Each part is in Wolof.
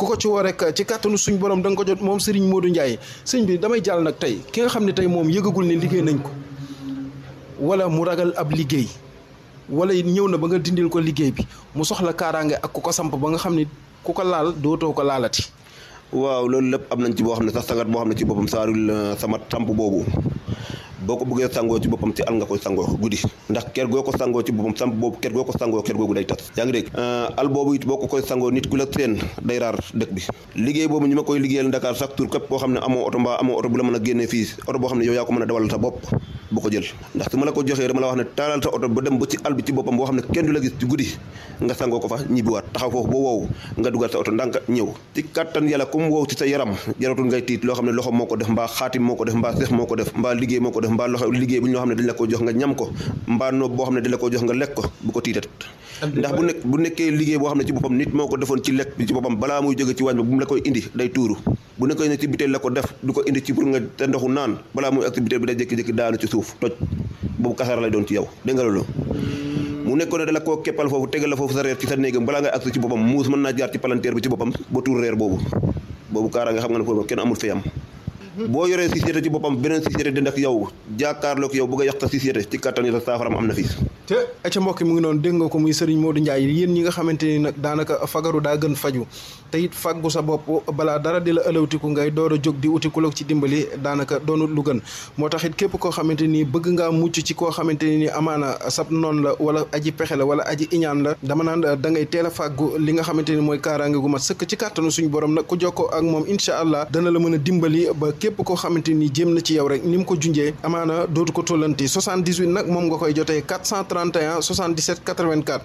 ku ko ci woo rek ci kàttanu suñ borom da nga ko jot moom Serigne Modou Ndiaye sëñ bi damay jàll nag tey ki nga xam ne tey moom yëgagul ne liggéey nañ ko wala mu ragal ab liggéey wala ñëw na ba nga dindil ko liggéey bi mu soxla kaaraange ak ku ko samp ba nga xam ne ku ko laal dootoo ko laalati. waaw loolu lépp am nañ ci boo xam ne sax sangat boo xam ne ci boppam saarul sama samp boobu boo ko bëggee sangoo ci boppam ci al nga koy sangoo guddi ndax ker goo ko sangoo ci boppam samp boobu ker goo ko sangoo ker googu day tas yaa ngi dégg al boobu it boo ko koy sangoo nit ku la seen day raar dëkk bi liggéey boobu ñi ma koy liggéeyal Dakar chaque tour képp koo xam ne amoo oto mbaa amoo oto bu la mën a génnee fii oto boo xam ne yow yaa ko mën a dawal sa bopp bu ko jël ndax su ma la ko joxee dama la wax ne taalal sa oto ba dem ba ci àll bi ci boppam boo xam ne kenn du la gis ci guddi nga sangoo ko fa ñibbiwaat taxaw foofu ba wow nga dugal sa oto ndànk ñëw ci kattan yàlla comme wow ci sa yaram jaratul ngay tiit loo xam ne loxo moo ko def mbaa xaatim moo ko def mbaa seex moo ko def mbaa liggéey moo ko def mbaa loxo liggéey bu ñoo xam ne dañ la ko jox nga ñam ko mbaa noob boo xam ne dañ la ko jox nga lekk ko bu ko tiitat ndax bu nekk bu nekkee liggéey boo xam ne ci boppam nit moo ko defoon ci lekk bi ci boppam balaa muy jóge ci waañ ba bu mu la koy indi day tuuru bu nekkee ne ci biteel la ko def du ko indi ci pour nga te ndoxu naan balaa muy activité bi day jékki-jékki daanu ci suuf toj boobu kasara lay doon ci yow dégg nga loolu mu nekkoon ne dala koo keppal foofu tegal la foofu sa reer ci sa néegam balaa ngay agsi ci boppam muus mën naa jaar ci palanteer bi ci boppam ba tuur reer boobu boobu kaara nga xam nga ne foofu kenn amul fayam boo yoree société ci boppam beneen société dend ak yow jàkkaarloo ak yow bëgg a yàq sa société ci kattan yi sa saafaram am na fii te ca mbokk mi ngi noonu dégg nga ko muy Serigne Modou Ndiaye yéen ñi nga xamante ni nag daanaka fagaru daa gën faju te it faggu sa bopp balaa dara di la ëlawtiku ngay door a jóg di uti ku la ci dimbali daanaka doonut lu gën moo tax it képp koo xamante ni bëgg ngaa mucc ci koo xamante ni amaana sab noonu la wala aji pexe la wala aji iñaan la dama naan da ngay teel a fàggu li nga xamante ni mooy kaaraange gu mat sëkk ci kàttanu suñu borom nag ku jokkoo ak moom incha allah dana la mën a dimbali ba képp koo xamante ni jéem na ci yow rek ni mu ko junjee amaana dootu ko tollanti 78 nag moom nga koy jotee 431 77 84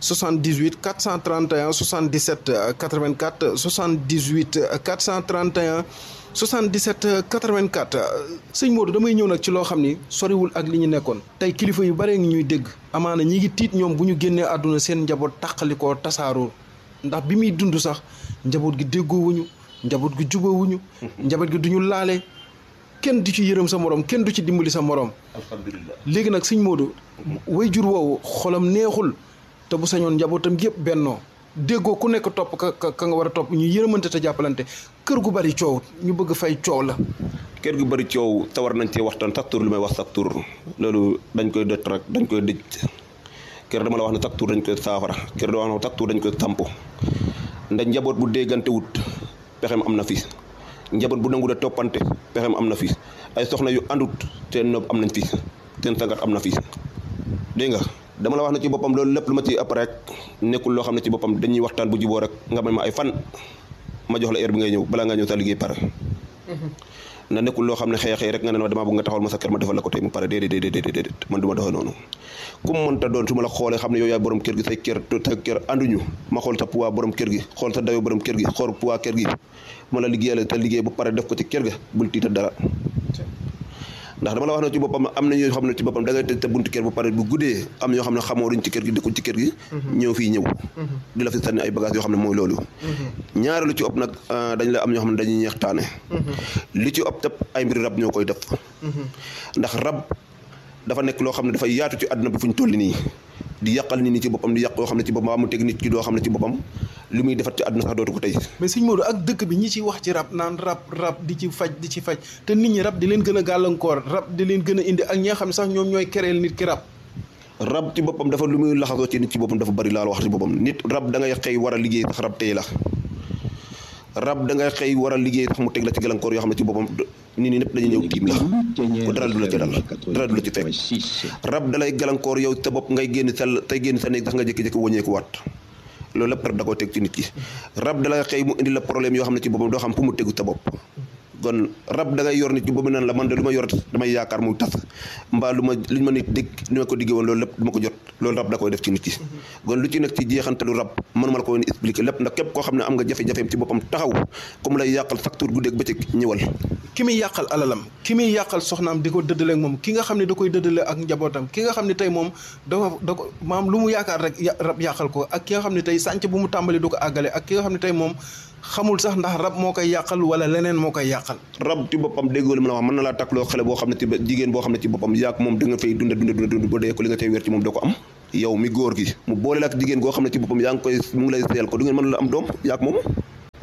78 431 77 84 78 431 77 84 sëñ Modou damay ñëw nag ci loo xam ni soriwul ak li ñu nekkoon tey kilifa yu bare ngi ñuy dégg amaana ñi ngi tiit ñoom bu ñu génnee àdduna seen njaboot tàqalikoo tasaaroo ndax bi muy dund sax njaboot gi déggoowuñu njaboot gi jubawuñu njaboot gi duñu laale kenn du ci yërëm sa morom kenn du ci dimbali sa morom alhamdulilah léegi nag sëñ Modou way jur woowu xolam neexul te bu sañoon njabootam yëpp bennoo déggoo ku nekk topp ka ka nga war a topp ñu yërëmante te jàppalante kër gu bari coow ñu bëgg fay coow la kër gu bëri coow tawar nañ cee waxtaan sax tur li may wax sax tur loolu dañ koy dëtt rek dañ koy dëj kër dama la wax ne sax tur dañ koy saafara kër dama wax ne sax tur dañ koy samp ndax njaboot bu déggante wut pexem am na fi njaboot bu nangu de toppante pexem am na fi ay soxna yu àndut seen noob am nañ fi seen sangat am na fi dégg nga dama la wax ne ci boppam loolu lépp lu ma ci ëpp rek nekkul loo xam ne ci boppam dañuy waxtaan bu juboo rek nga may ma ay fan ma jox la heure bi ngay ñëw balaa nga ñëw sa liggéey pare na nekkul loo xam ne xëy xëy rek nga ne ma damaa bëgg nga taxawal ma sa kër ma defal la ko tey mu pare déedéet déedéet déedéet man du ma doxee noonu ku mu mënta doon su ma la xoolee xam ne yow yaay borom kër gi say kër sa kër ànduñu ma xool sa poids borom kër gi xool sa dayo borom kër gi xool poids kër gi ma la liggéeyal te liggéey ba pare def ko ci kër ga bul tiita dara ndax dama la wax ne ci boppam am na ñoo xam ne ci boppam da ngay tëj sa buntu kër ba pare bu guddee am ñoo xam ne xamoo duñ ci kër gi dëkkuñ ci kër gi ñëw fii ñëw di la fi sànni ay bagage yoo xam ne mooy loolu ñaari lu ci ëpp nag dañ la am ñoo xam ne dañuy ñeextaane li ci ëpp tëpp ay mbiri rab ñoo koy def ndax rab dafa nekk loo xam ne dafay yaatu ci àdduna bi fu ñu toll nii di yàqal nit ñi ci boppam di yàq yoo xam ne ci boppam mu teg nit ki doo xam ne ci boppam li muy defat ci àdduna sax dootu ko tey mais sëñ Modou ak dëkk bi ñi ciy wax ci rab naan rab rab di ci faj di ci faj te nit ñi rab di leen gën a gàllankoor rab di leen gën a indi ak ñi nga xam ne sax ñoom ñooy kereel nit ki rab rab ci boppam dafa lu muy laxasoo ci nit ci boppam dafa bari laal wax ci boppam nit rab da ngay xëy war a liggéey sax rab tey la rab da ngay xëy war a liggéey sax mu teg la ci gàllankoor yoo xam ne ci boppam nit ñi ñëpp dañuy ñëw tiim la ko dara du la ci dal dara du la ci fekk rab dalay gàllankoor yow sa bopp ngay génn sa tey génn sa néeg sax nga jékki-jékki wëññeeku waat loolu lépp rab da koy teg ci nit ki rab dalay xëy mu indi la problème yoo xam ne ci boppam doo xam fu mu tegu sa bopp kon rab da ngay yor nit ci boobu naan la man de lu ma yor damay yaakaar muy tas mbaa lu ma lu ma nit dégg li ma ko diggee woon loolu lépp du ma ko jot loolu rab da koy def ci nit ki kon lu ci nekk ci jeexantalu rab mënuma la ko woon expliquer lépp ndax képp koo xam ne am nga jafe-jafeem ci boppam taxaw comme lay yàqal chaque jour guddeeg bëccëg ñëwal ki muy yàqal alalam ki muy yàqal soxnaam di ko dëddale ak moom ki nga xam ne da koy dëddale ak njabootam ki nga xam ne tey moom dafa da ko maam lu mu yaakaar rek rab yàqal ko ak ki nga xam ne tey sànc bu mu tàmbali du ko àggale ak ki nga xam ne tey moom xamul sax ndax rab moo koy yàqal wala leneen moo koy yàqal rab ci boppam déggoo li ma la wax mën na laa takkloo xale boo xam ne ci jigéen boo xam ne ci boppam yaak moom da nga fay dunda dunda dunda dund ba dee ko li nga tey wér ci moom doo ko am yow mi góor gi mu boole la ak jigéen goo xam ne ci boppam yaa ngi koy mu ngi lay seel ko du ngeen mën la am doom yaak moom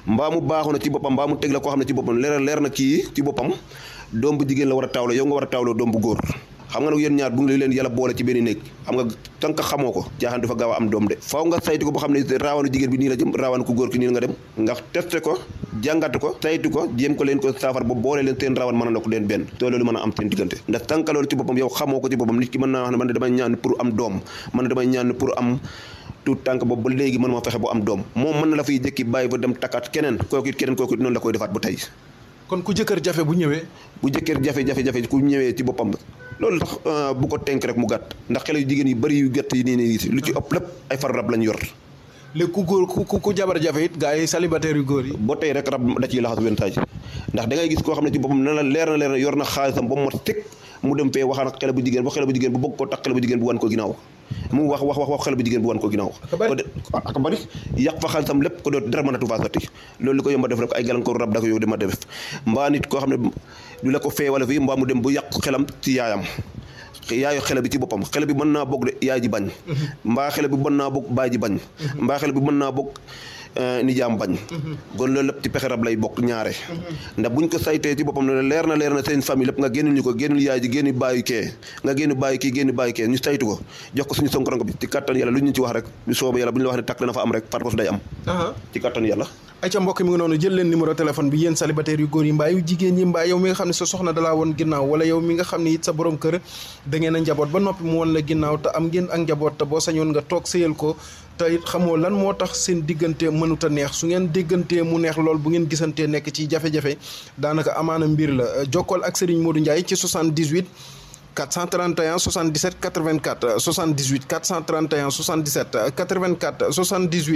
mbaa mu baaxu na ci boppam mbaa mu teg la koo xam ne ci boppam leer leer na kii ci boppam doom bu jigéen la war a taawloo yow nga war a taawloo doom bu góor xam nga nag yéen ñaar bu ngi leen yàlla boole ci benn néeg xam nga tant que xamoo ko jaaxaan dafa gaaw a am doom de faaw nga saytu ko boo xam ne raawanu jigéen bi nii la jëm raawanu ku góor ki nii la nga dem nga testé ko jàngat ko saytu ko jéem ko leen ko saafar ba boole leen seen raawan mën a nekk leen benn te loolu mën a am seen diggante ndax tant que loolu ci boppam yow xamoo ko ci boppam nit ki mën naa wax ne man damay ñaan pour am doom man damay ñaan pour am tout tànk boobu ba léegi mën moo fexe bu am doom moom mën na la fiy jëkki bàyyi ba dem takkaat keneen kooku it keneen kooku it noonu la koy defaat ba tey kon ku jëkkër jafe bu ñëwee bu jëkkër jafe-jafe-jafe ku ñëwee ci boppam loolu tax bu ko tenk rek mu gàtt ndax xale yu jigéen yi bëri yu gàtt yi nii nii lu ci ëpp lépp ay far rab lañ yor léegi ku góor ku ku jabar jafe it gars yi célibataire yu góor yi ba tey rek rab da ciy laxas wenn taaj ndax da ngay gis koo xam ne ci boppam na la leer na leer na yor na xaalisam ba mu mat teg mu dem fee waxaan ak xale bu jigéen ba xale bu jigéen bu bëgg ko tax xale bu jigéen bu wan ko ginnaaw mu wax wax wax wax xale bu jigéen bu wan ko ginnaaw ak bari yàq fa xaalisam lépp ko doot dara mënatu faa sotti loolu li ko yomba def rek ay gàllankoor rab da ko yow dama def mbaa nit koo xam ne du la ko fee wala fii mbaa mu dem bu yàq xelam ci yaayam yaayu xele bi ci boppam xele bi mën naa bokk de yaay ji bañ mbaa xele bi mën naa bokk baay ji bañ mbaa xele bi mën naa bokk nijaam bañ kon loolu lépp ci pexe rab lay bokk ñaare ndax buñ ko saytee ci boppam ne leer na leer na seen famille lépp nga génnul ñu ko génnul yaay ji génn bàyyi kee nga génn bàyyi kii génn bàyyi kee ñu saytu ko jox ko suñu sonkoranko bi ci kattan yàlla lu ñu ci wax rek bu soobee yàlla bu ñu la wax ne takk dana fa am rek par force day am ci kattan yàlla ay ca mbokk mi ngi noonu jël leen numéro téléphone bi yéen célibataire yu góor yi mbaa yu jigéen yi mbaa yow mi nga xam ne sa soxna dalaa woon ginnaaw wala yow mi nga xam ne it sa borom kër da ngeen a njaboot ba noppi mu woon la ginnaaw te am ngeen ak njaboot te boo sañoon nga toog sëyal ko te it xamoo lan moo tax seen diggante mënut a neex su ngeen déggantee mu neex lool bu ngeen gisantee nekk ci jafe-jafe daanaka amaana mbir la jokkool ak Serigne Modou Ndiaye ci 78 431 77 84 78 431 77 84 78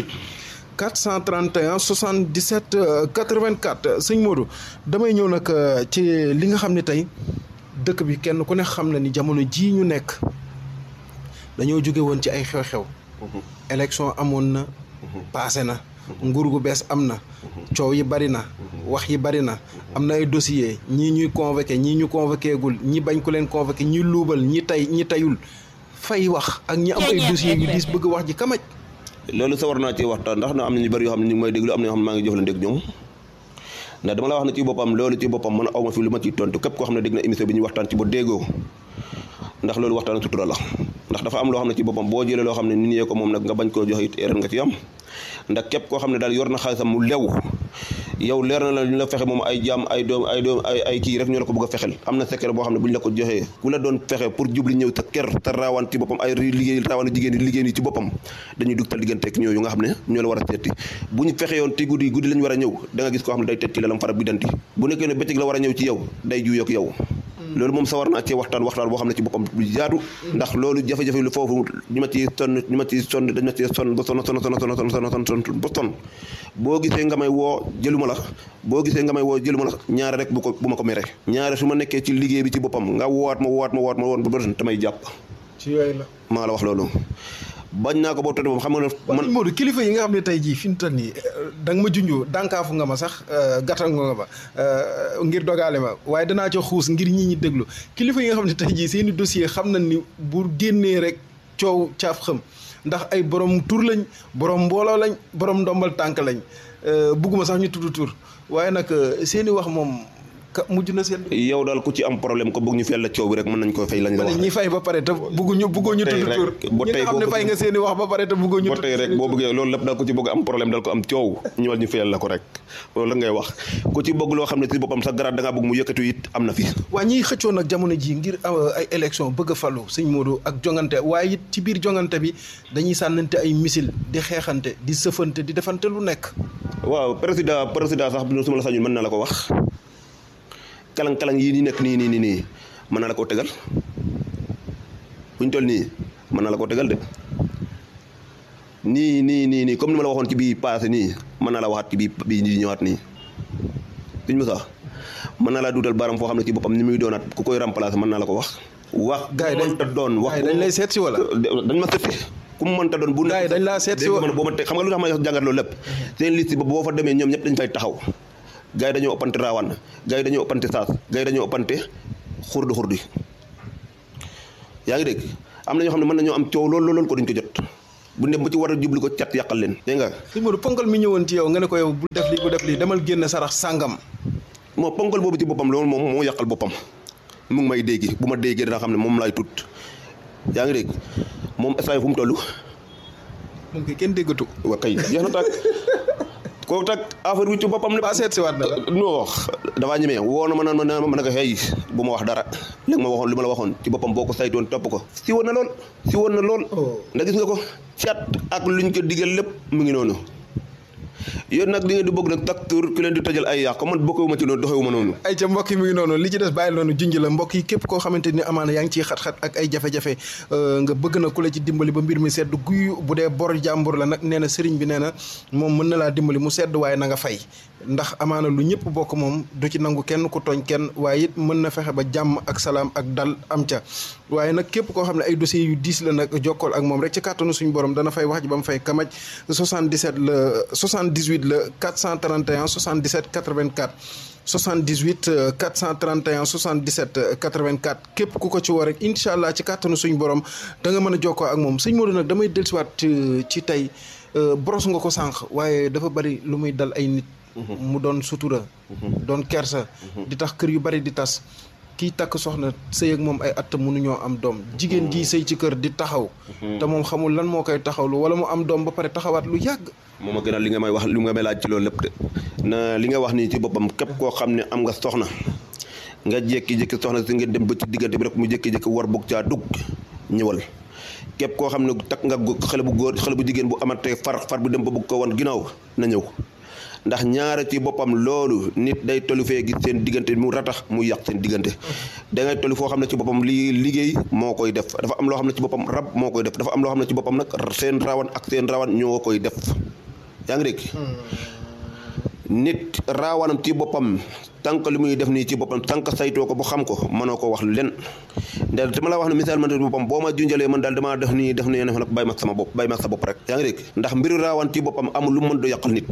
431 77 84 sëñ Modou damay ñëw nag ci li nga xam ne tey dëkk bi kenn ku ne xam na ni jamono jii ñu nekk dañoo jóge woon ci ay xew-xew élection amoon na passé na nguur gu bees am na coow yi bari na wax yi bari na am na ay dossier ñii ñuy convoqué ñii ñu convoqué gul ñi bañ ku leen convoqué ñi luubal ñi tay ñi tayul fay wax ak ñi am ay dossier yu diis bëgg wax ji kamaj loolu sa war naa ci waxtaan ndax na am na ñu bëri yoo xam ne ñu ngi may déglu am na yoo xam ne maa ngi jox leen dégg ñoom ndax dama la wax ne ci boppam loolu ci boppam man aw ma fi lu ma ciy tontu képp koo xam ne dégg na émission bi ñu waxtaan ci ba déggoo ndax loolu waxtaan sutura la ndax dafa am loo xam ne ci boppam boo jëlee loo xam ne nit ñee ko moom nag nga bañ koo joxe it erreur nga ci am ndax képp koo xam ne daal yor na xaalisam mu lew yow leer na la ñu la fexe moom ay jaam ay doom ay doom ay ay kii rek ñoo la ko bëgg a fexel am na secret boo xam ne bu ñu la ko joxee ku la doon fexe pour jubli ñëw sa kër te raawaan ci boppam ay liggéey raawaan jigéen yi liggéey yi ci boppam dañuy dugg tal digganteeg ñooyu nga xam ne ñoo la war a seeti bu ñu fexe yoon te guddi guddi lañ war a ñëw da nga gis koo xam ne day teg ci lalam fara bi danti bu nekkee ne bëccëg la war a ñëw ci yow day juyoog yow loolu moom sa war naa cee waxtaan waxtaan boo xam ne ci boppam bu jaadu ndax loolu jafe-jafe lu foofu ñu ma ci sonn ñu ma ci sonn dañ ma ci sonn ba sonn sonn sonn sonn sonn sonn sonn ba sonn boo gisee nga may woo jëluma la boo gisee nga may woo jëluma la ñaare rek bu ko bu ma ko mere ñaare su ma nekkee ci liggéey bi ci boppam nga woowaat ma woowaat ma woowaat ma woon ba bëri damay jàpp ci yooyu la maa la wax loolu bañ naa ko boobu te moom xam nga ne man Modou kilifa yi nga xam ne tey jii fi mu toll nii da nga ma junjoo dànkaafu nga ma sax gàttal nga ma ngir dogaale ma waaye danaa ca xuus ngir ñi ñi déglu kilifa yi nga xam ne tey jii seen i dossier xam nañ ni bu génnee rek coow caaf xam ndax ay borom tur lañ borom mbooloo lañ borom ndombal tànk lañ bugguma sax ñu tudd tur waaye nag seen i wax moom ka mujj na seen. yow daal ku ci am problème ko bëgg ñu feel la coow bi rek mën nañ ko fay lañ la wax ñi fay ba pare te bëgguñu bëggoo ñu tudd tur ba ñi tey nga xam ne fay nga seen i wax ba pare te bëggoo ñu ba tey rek boo bëggee loolu lépp daal ku ci bëgg am problème daal ko am coow ñëwal ñu fayal la ko rek loolu la ngay wax ku ci bëgg loo xam ne ci boppam sa garaat da ngaa bëgg mu yëkkatu it am na fi waa ñiy xëccoo nag jamono ji ngir ay élection bëgg a falu sëñ Modou ak jongante waaye it ci biir jongante bi dañuy sànnante ay missile di xeexante di sëfante di defante lu nekk waaw président président sax su ma la sañul mën na la ko wax kalang-kalang yii nii nekk nii nii nii nii mën na la koo tegal buñ toll nii mën na la koo tegal de nii nii nii nii comme ni ma la waxoon ci bii passé nii mën na la waxaat ci bii bii nii ñëwaat nii suñ mosa mën na laa duutal baram foo xam ne ci boppam ni muy doonaat ku koy remplacer mën naa la ko wax wax gars yi dañ mënta doon wax dañ lay seet si wala dañ ma seet si ku mu mënta doon bu gars yi dañ laa seet si man boo ma teg xam nga lu tax ma jàngat loolu lépp seen liste ba boo fa demee ñoom ñëpp dañ fay taxaw gars yi dañoo ëppante raawaan gars yi dañoo ëppante saas gars yi dañoo ëppante xurdi xurdi yaa ngi dégg am na ñoo xam ne mën nañoo am coow lool lool ko duñ ko jot bu dem ba ci war a jublu ko cat yàqal leen dégg nga sëñ Modou ponkal mi ñëwoon ci yow nga ne ko yow bu def lii bu def lii demal génn sarax sàngam moo ponkal boobu ci boppam loolu moom moo yàqal boppam mu ngi may dégg bu ma déggee dina xam ne moom laay tut yaa ngi dégg moom instant fu mu toll moom kay kenn déggatu ko wa kay jeex na tàkk kooku tag affaire bi ci boppam ne ba seet si waat na la non dafaa ñemee woo na ma naan ma naan ma ne ko xëy bu ma wax dara léegi ma waxoon li ma la waxoon ci boppam boo ko saytoon topp ko si woon na lool si woon na lool ndax gis nga ko cat ak luñ ko digal lépp mu ngi noonu yéen nag di ngeen di bëgg nag tak tur ki leen di tëjal ay yàq man bokkewuma ci noonu doxewuma noonu ay ca mbokk yi mi ngi noonu li ci des bàyyi noonu junj la mbokk yi képp koo xamante ni amaana yaa ngi ciy xat-xat ak ay jafe-jafe nga bëgg na ku la ci dimbali ba mbir mi sedd guy bu dee bor jàmbur la nag nee na sëriñ bi nee na moom mën na laa dimbali mu sedd waaye na nga fay ndax amaana lu ñëpp bokk moom du ci nangu kenn ku tooñ kenn waaye it mën na fexe ba jàmm ak salaam ak dal am ca waaye nag képp koo xam ne ay dossiers yu diis la nag jokkool ak moom rek ci kàttanu suñu borom dana fay wax ji ba mu fay kamaj 77 la 78 la 431 77 84 78 431 77 84 képp ku ko ci woo rek incha allah ci kàttanu suñu borom da nga mën a jokkoo ak moom sëñ Modou nag damay dellusiwaat ci tey boros nga ko sànq waaye dafa bari lu muy dal ay nit. mu doon sutura. doon kersa. di tax kër yu bari di tas. kii takk soxna sëy ak moom ay at mënuñoo am doom jigéen ji sëy ci kër di taxaw. te moom xamul lan moo koy taxawlu wala mu am doom ba pare taxawaat lu yàgg. moom a gënal li nga may wax li nga may laaj ci loolu lépp de na li nga wax nii ci boppam képp koo xam ne am nga soxna nga jékki-jékki soxna si ngeen dem ba ci diggante bi rek mu jékki-jékki war bugg caa dugg ñëwal képp koo xam ne takk nga xale bu góor xale bu jigéen bu amante far far bu dem ba bugg ko wan ginnaaw na ñëw ndax ñaara ci boppam loolu nit day tollu fee gis seen diggante mu ratax mu yàq seen diggante da ngay tollu foo xam ne ci boppam lii liggéey moo koy def dafa am loo xam ne ci boppam rab moo koy def dafa am loo xam ne ci boppam nag seen rawan ak seen rawan ñoo koy def yaa ngi dégg nit raawanam ci boppam tànk li muy def nii ci boppam tànk saytoo ko bu xam ko mënoo ko wax len ndax dama la wax ne misaal man ci boppam boo ma junjalee man daal damaa def nii def nii ne nag bàyyi ma sama bopp bàyyi ma sa bopp rek yaa ngi dégg ndax mbiru raawaan ci boppam amul lu mën do yàqal nit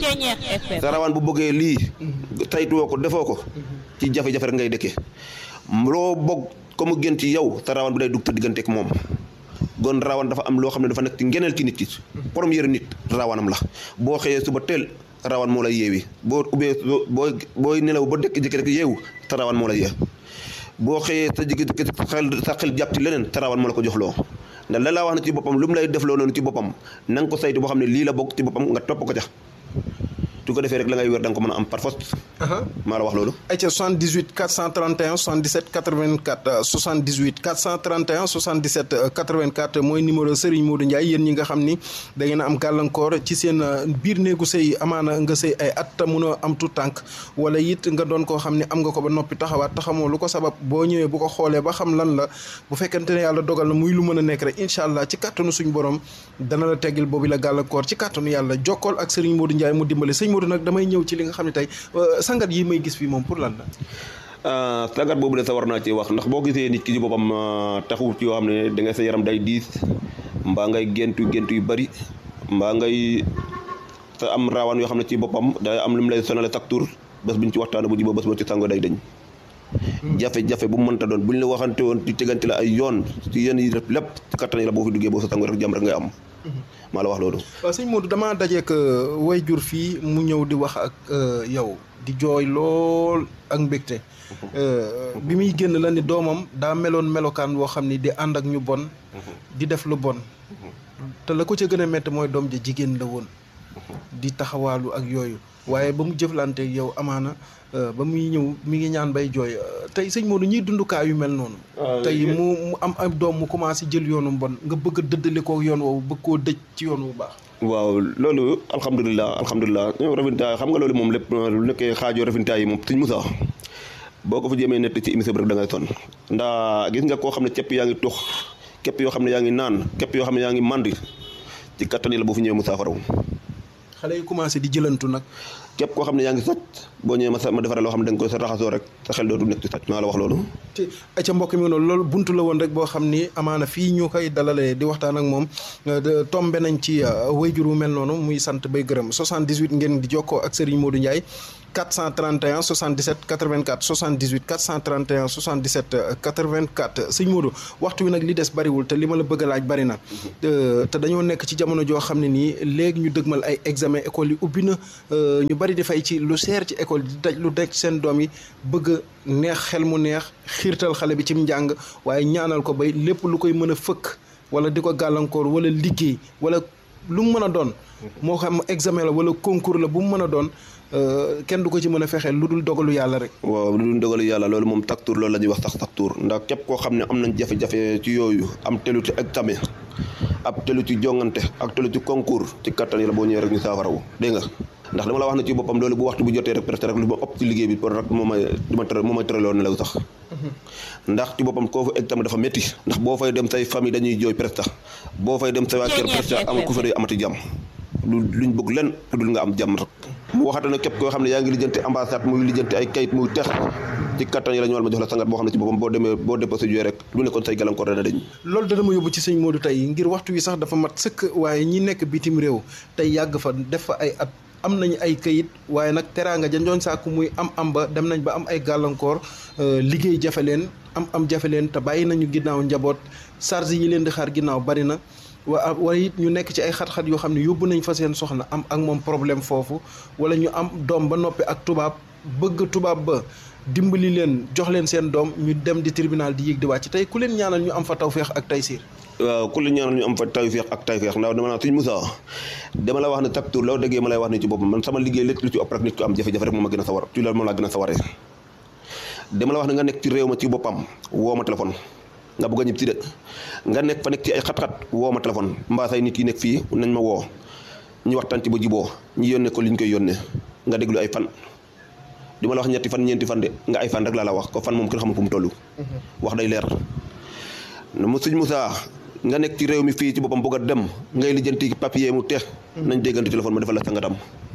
sa raawaan bu bëggee lii saytuwoo ko defoo ko ci jafe-jafe rek ngay dëkkee loo bëgg ko mu gën ci yow sa raawaan bi day dugg te diggante ak moom gon raawaan dafa am loo xam ne dafa nekk ci ngeneel ci nit ki première nit raawaanam la boo xëyee suba teel rawan moo lay yeewi boo ubbee boo booy nelaw ba dëkk jëkk rek yeewu sa rawan moo lay yee boo xëyee sa jëkk jëkk sa xel sa xel jàpp ci leneen sa rawan moo la ko jox loo ndax la laa wax ne ci boppam lu mu lay def loo noonu ci boppam na nga ko saytu boo xam ne lii la bokk ci boppam nga topp ko ca su ko defee rek la ngay wér da nga ko mën a am par force maa la wax loolu ayca 78 431 77 84 78 431 77 84 mooy numéro Serigne Modou Ndiaye yéen ñi nga xam ni da ngeen a am gàllankoor ci seen biir néegu sëy amaana nga sëy ay at munoo am tout tànk wala it nga doon koo xam ne am nga ko ba noppi taxawaat taxamoo lu ko sabab boo ñëwee bu ko xoolee ba xam lan la bu fekkente ne yàlla dogal na muy lu mën a nekk rek incha allah ci kàttanu suñu borom dana la teggil boobu la gàllankoor ci kàttanu yàlla jokkool ak Serigne Modou Ndiaye mu dimbali sëñ Modou nag damay ñëw ci li nga xam ne tey sangat yi may gis fii moom pour lan la sangat boobu de sa war naa ci wax ndax boo gisee nit ki ci boppam taxu ci yoo xam ne da ngay sa yaram day diis mbaa ngay géntu géntu yu bari mbaa ngay sa am raawaan yoo xam ne ci boppam day am lu mu lay sonale chaque tour bés bu ñu ci waxtaane bu ji ba bés boo ci sango day dañ jafe-jafe bu mu mënta doon bu ñu la waxante woon ci tegante la ay yoon ci yéen yi lépp ci kattan yi la boo fi duggee boo sa sango rek jàmm rek ngay am maa la wax loolu waaw sëñ Modou damaa dajeek way jur fii mu ñëw di wax ak yow di jooy lool ak mbégte bi muy génn la ni doomam daa meloon melokaan woo xam ni di ànd ak ñu bon di def lu bon te la ko ca gën a métti mooy doom ja jigéen la woon di taxawaalu ak yooyu waaye ba mu jëflante yow amaana ba muy ñëw mi ngi ñaan bay jooy tey sëñ Modou ñuy dundukaa yu mel noonu tey mu mu am am doom mu commencé jël yoonu bon nga bëgg a dëddale ko yoon woowu bëgg koo dëj ci yoon wu baax waaw loolu alhamdulilah alhamdulilah rafintaay xam nga loolu moom lépp lu nekkee xaajoo rafintaay yi moom suñ musa boo ko fa jëmee nett ci émission bi rek da ngay sonn ndax gis nga koo xam ne képp yaa ngi tux képp yoo xam ne yaa ngi naan képp yoo xam ne yaa ngi mandi ci kattan yi la boo fi ñëwee mu saafaraw xale yi commencé di jëlantu nag képp koo xam ne yaa ngi sàcc boo ñëwee ma sa ma defaree loo xam ne da nga koy sa raxasoo rek sa xel dootu nekk ci sàcc maa la wax loolu te ca mbokk mi noonu loolu buntu la woon rek boo xam ni amaana fii ñu koy dalalee di waxtaan ak moom tombe nañ ci wayjur wu mel noonu muy sant bay gërëm 78 ngeen di jokkoo ak Serigne Modou Ndiaye 431 77 84 78 431 77 84 sëñ Modou waxtu wi nag li des bariwul te li ma la bëgg a laaj bari na te dañoo nekk ci jamono joo xam ne nii léegi ñu dëgmal ay examen école yi ubbi na ñu bari di fay ci lu seer ci école di daj lu daj seen doom yi bëgg neex xel mu neex xiirtal xale bi ci njàng waaye ñaanal ko bay lépp lu koy mën a fëkk wala di ko gàllankoor wala liggéey wala lu mu mën a doon moo xam examen la wala concours la bu mu mën a doon kenn du ko ci mën a fexeel lu dul dogalu yàlla rek waaw lu dul dogalu yàlla loolu moom taktuur loolu la ñuy wax sax taktuur ndax képp koo xam ne am nañ jafe-jafe ci yooyu am telu ci examen ab telu ci jongante ak telu ci concours ci kattan yi la boo ñëwee rek ñu saafarawu dégg nga ndax dama la wax ne ci boppam loolu bu waxtu bu jotee rek presque rek lu ma ëpp ci liggéey bi pour rek moo may du ma tere moo may tëraloon nelaw sax ndax ci boppam koo fa examen dafa métti ndax boo fay dem say famille dañuy jooy presque boo fay dem say waa kër presque am ku fa day amati jàmm lu luñ bëgg len lu dul nga am jàmm rek mu waxata ne képp koo xam ne yaa ngi lijjanti ambassade muy lijjanti ay kayit muy tex ci kattan yi la ñu war ma jox la sangat boo xam ne ci boppam boo demee boo déposé jooy rek lu nekkoon say gàllankoor dana dañ loolu dana ma yóbbu ci sëñ Modou tey ngir waxtu wi sax dafa mat sëkk waaye ñi nekk bitim réew tey yàgg fa def fa ay at am nañu ay kayit waaye nag teraanga janjoon sàkku muy am am ba dem nañ ba am ay gàllankoor liggéey jafe leen am am jafe leen te bàyyi nañu ginnaaw njaboot charge yi leen di xaar ginnaaw bari na waa wala it ñu nekk ci ay xat-xat yoo xam ne yóbbu nañ fa seen soxna am ak moom problème foofu wala ñu am doom ba noppi ak tubaab bëgg tubaab ba dimbali leen jox leen seen doom ñu dem di tribunal di yéeg di wàcc tey ku leen ñaanal ñu am fa tawféex ak taysiir waaw ku la ñaanal ñu am fa tawféex ak tawféex ndax dama naa suñ Moussa dama la wax ne taktuur loo déggee ma lay wax ne ci boppam man sama liggéey lépp lu ci ëpp rek nit ko am jafe-jafe rek moom ma gën a sawar ci loolu moom laa gën a sawaree dama la wax ne nga nekk ci réew ma ci boppam woo ma téléphone nga bëgg a ñib si de nga nekk fa nekk ci ay xat-xat woo ma téléphone mbaa say nit yi nekk fii nañ ma woo ñu waxtaan ci ba jiboo ñu yónnee ko li ñu koy yónnee nga déglu ay fan di ma la wax ñetti fan ñeenti fan de nga ay fan rek laa la wax ko fan moom kenn xamul fu mu toll wax day leer mu suñ Moussa nga nekk ci réew mi fii ci boppam bëgg a dem ngay lijjanti papier mu teex nañ déggante téléphone ma defal la sangatam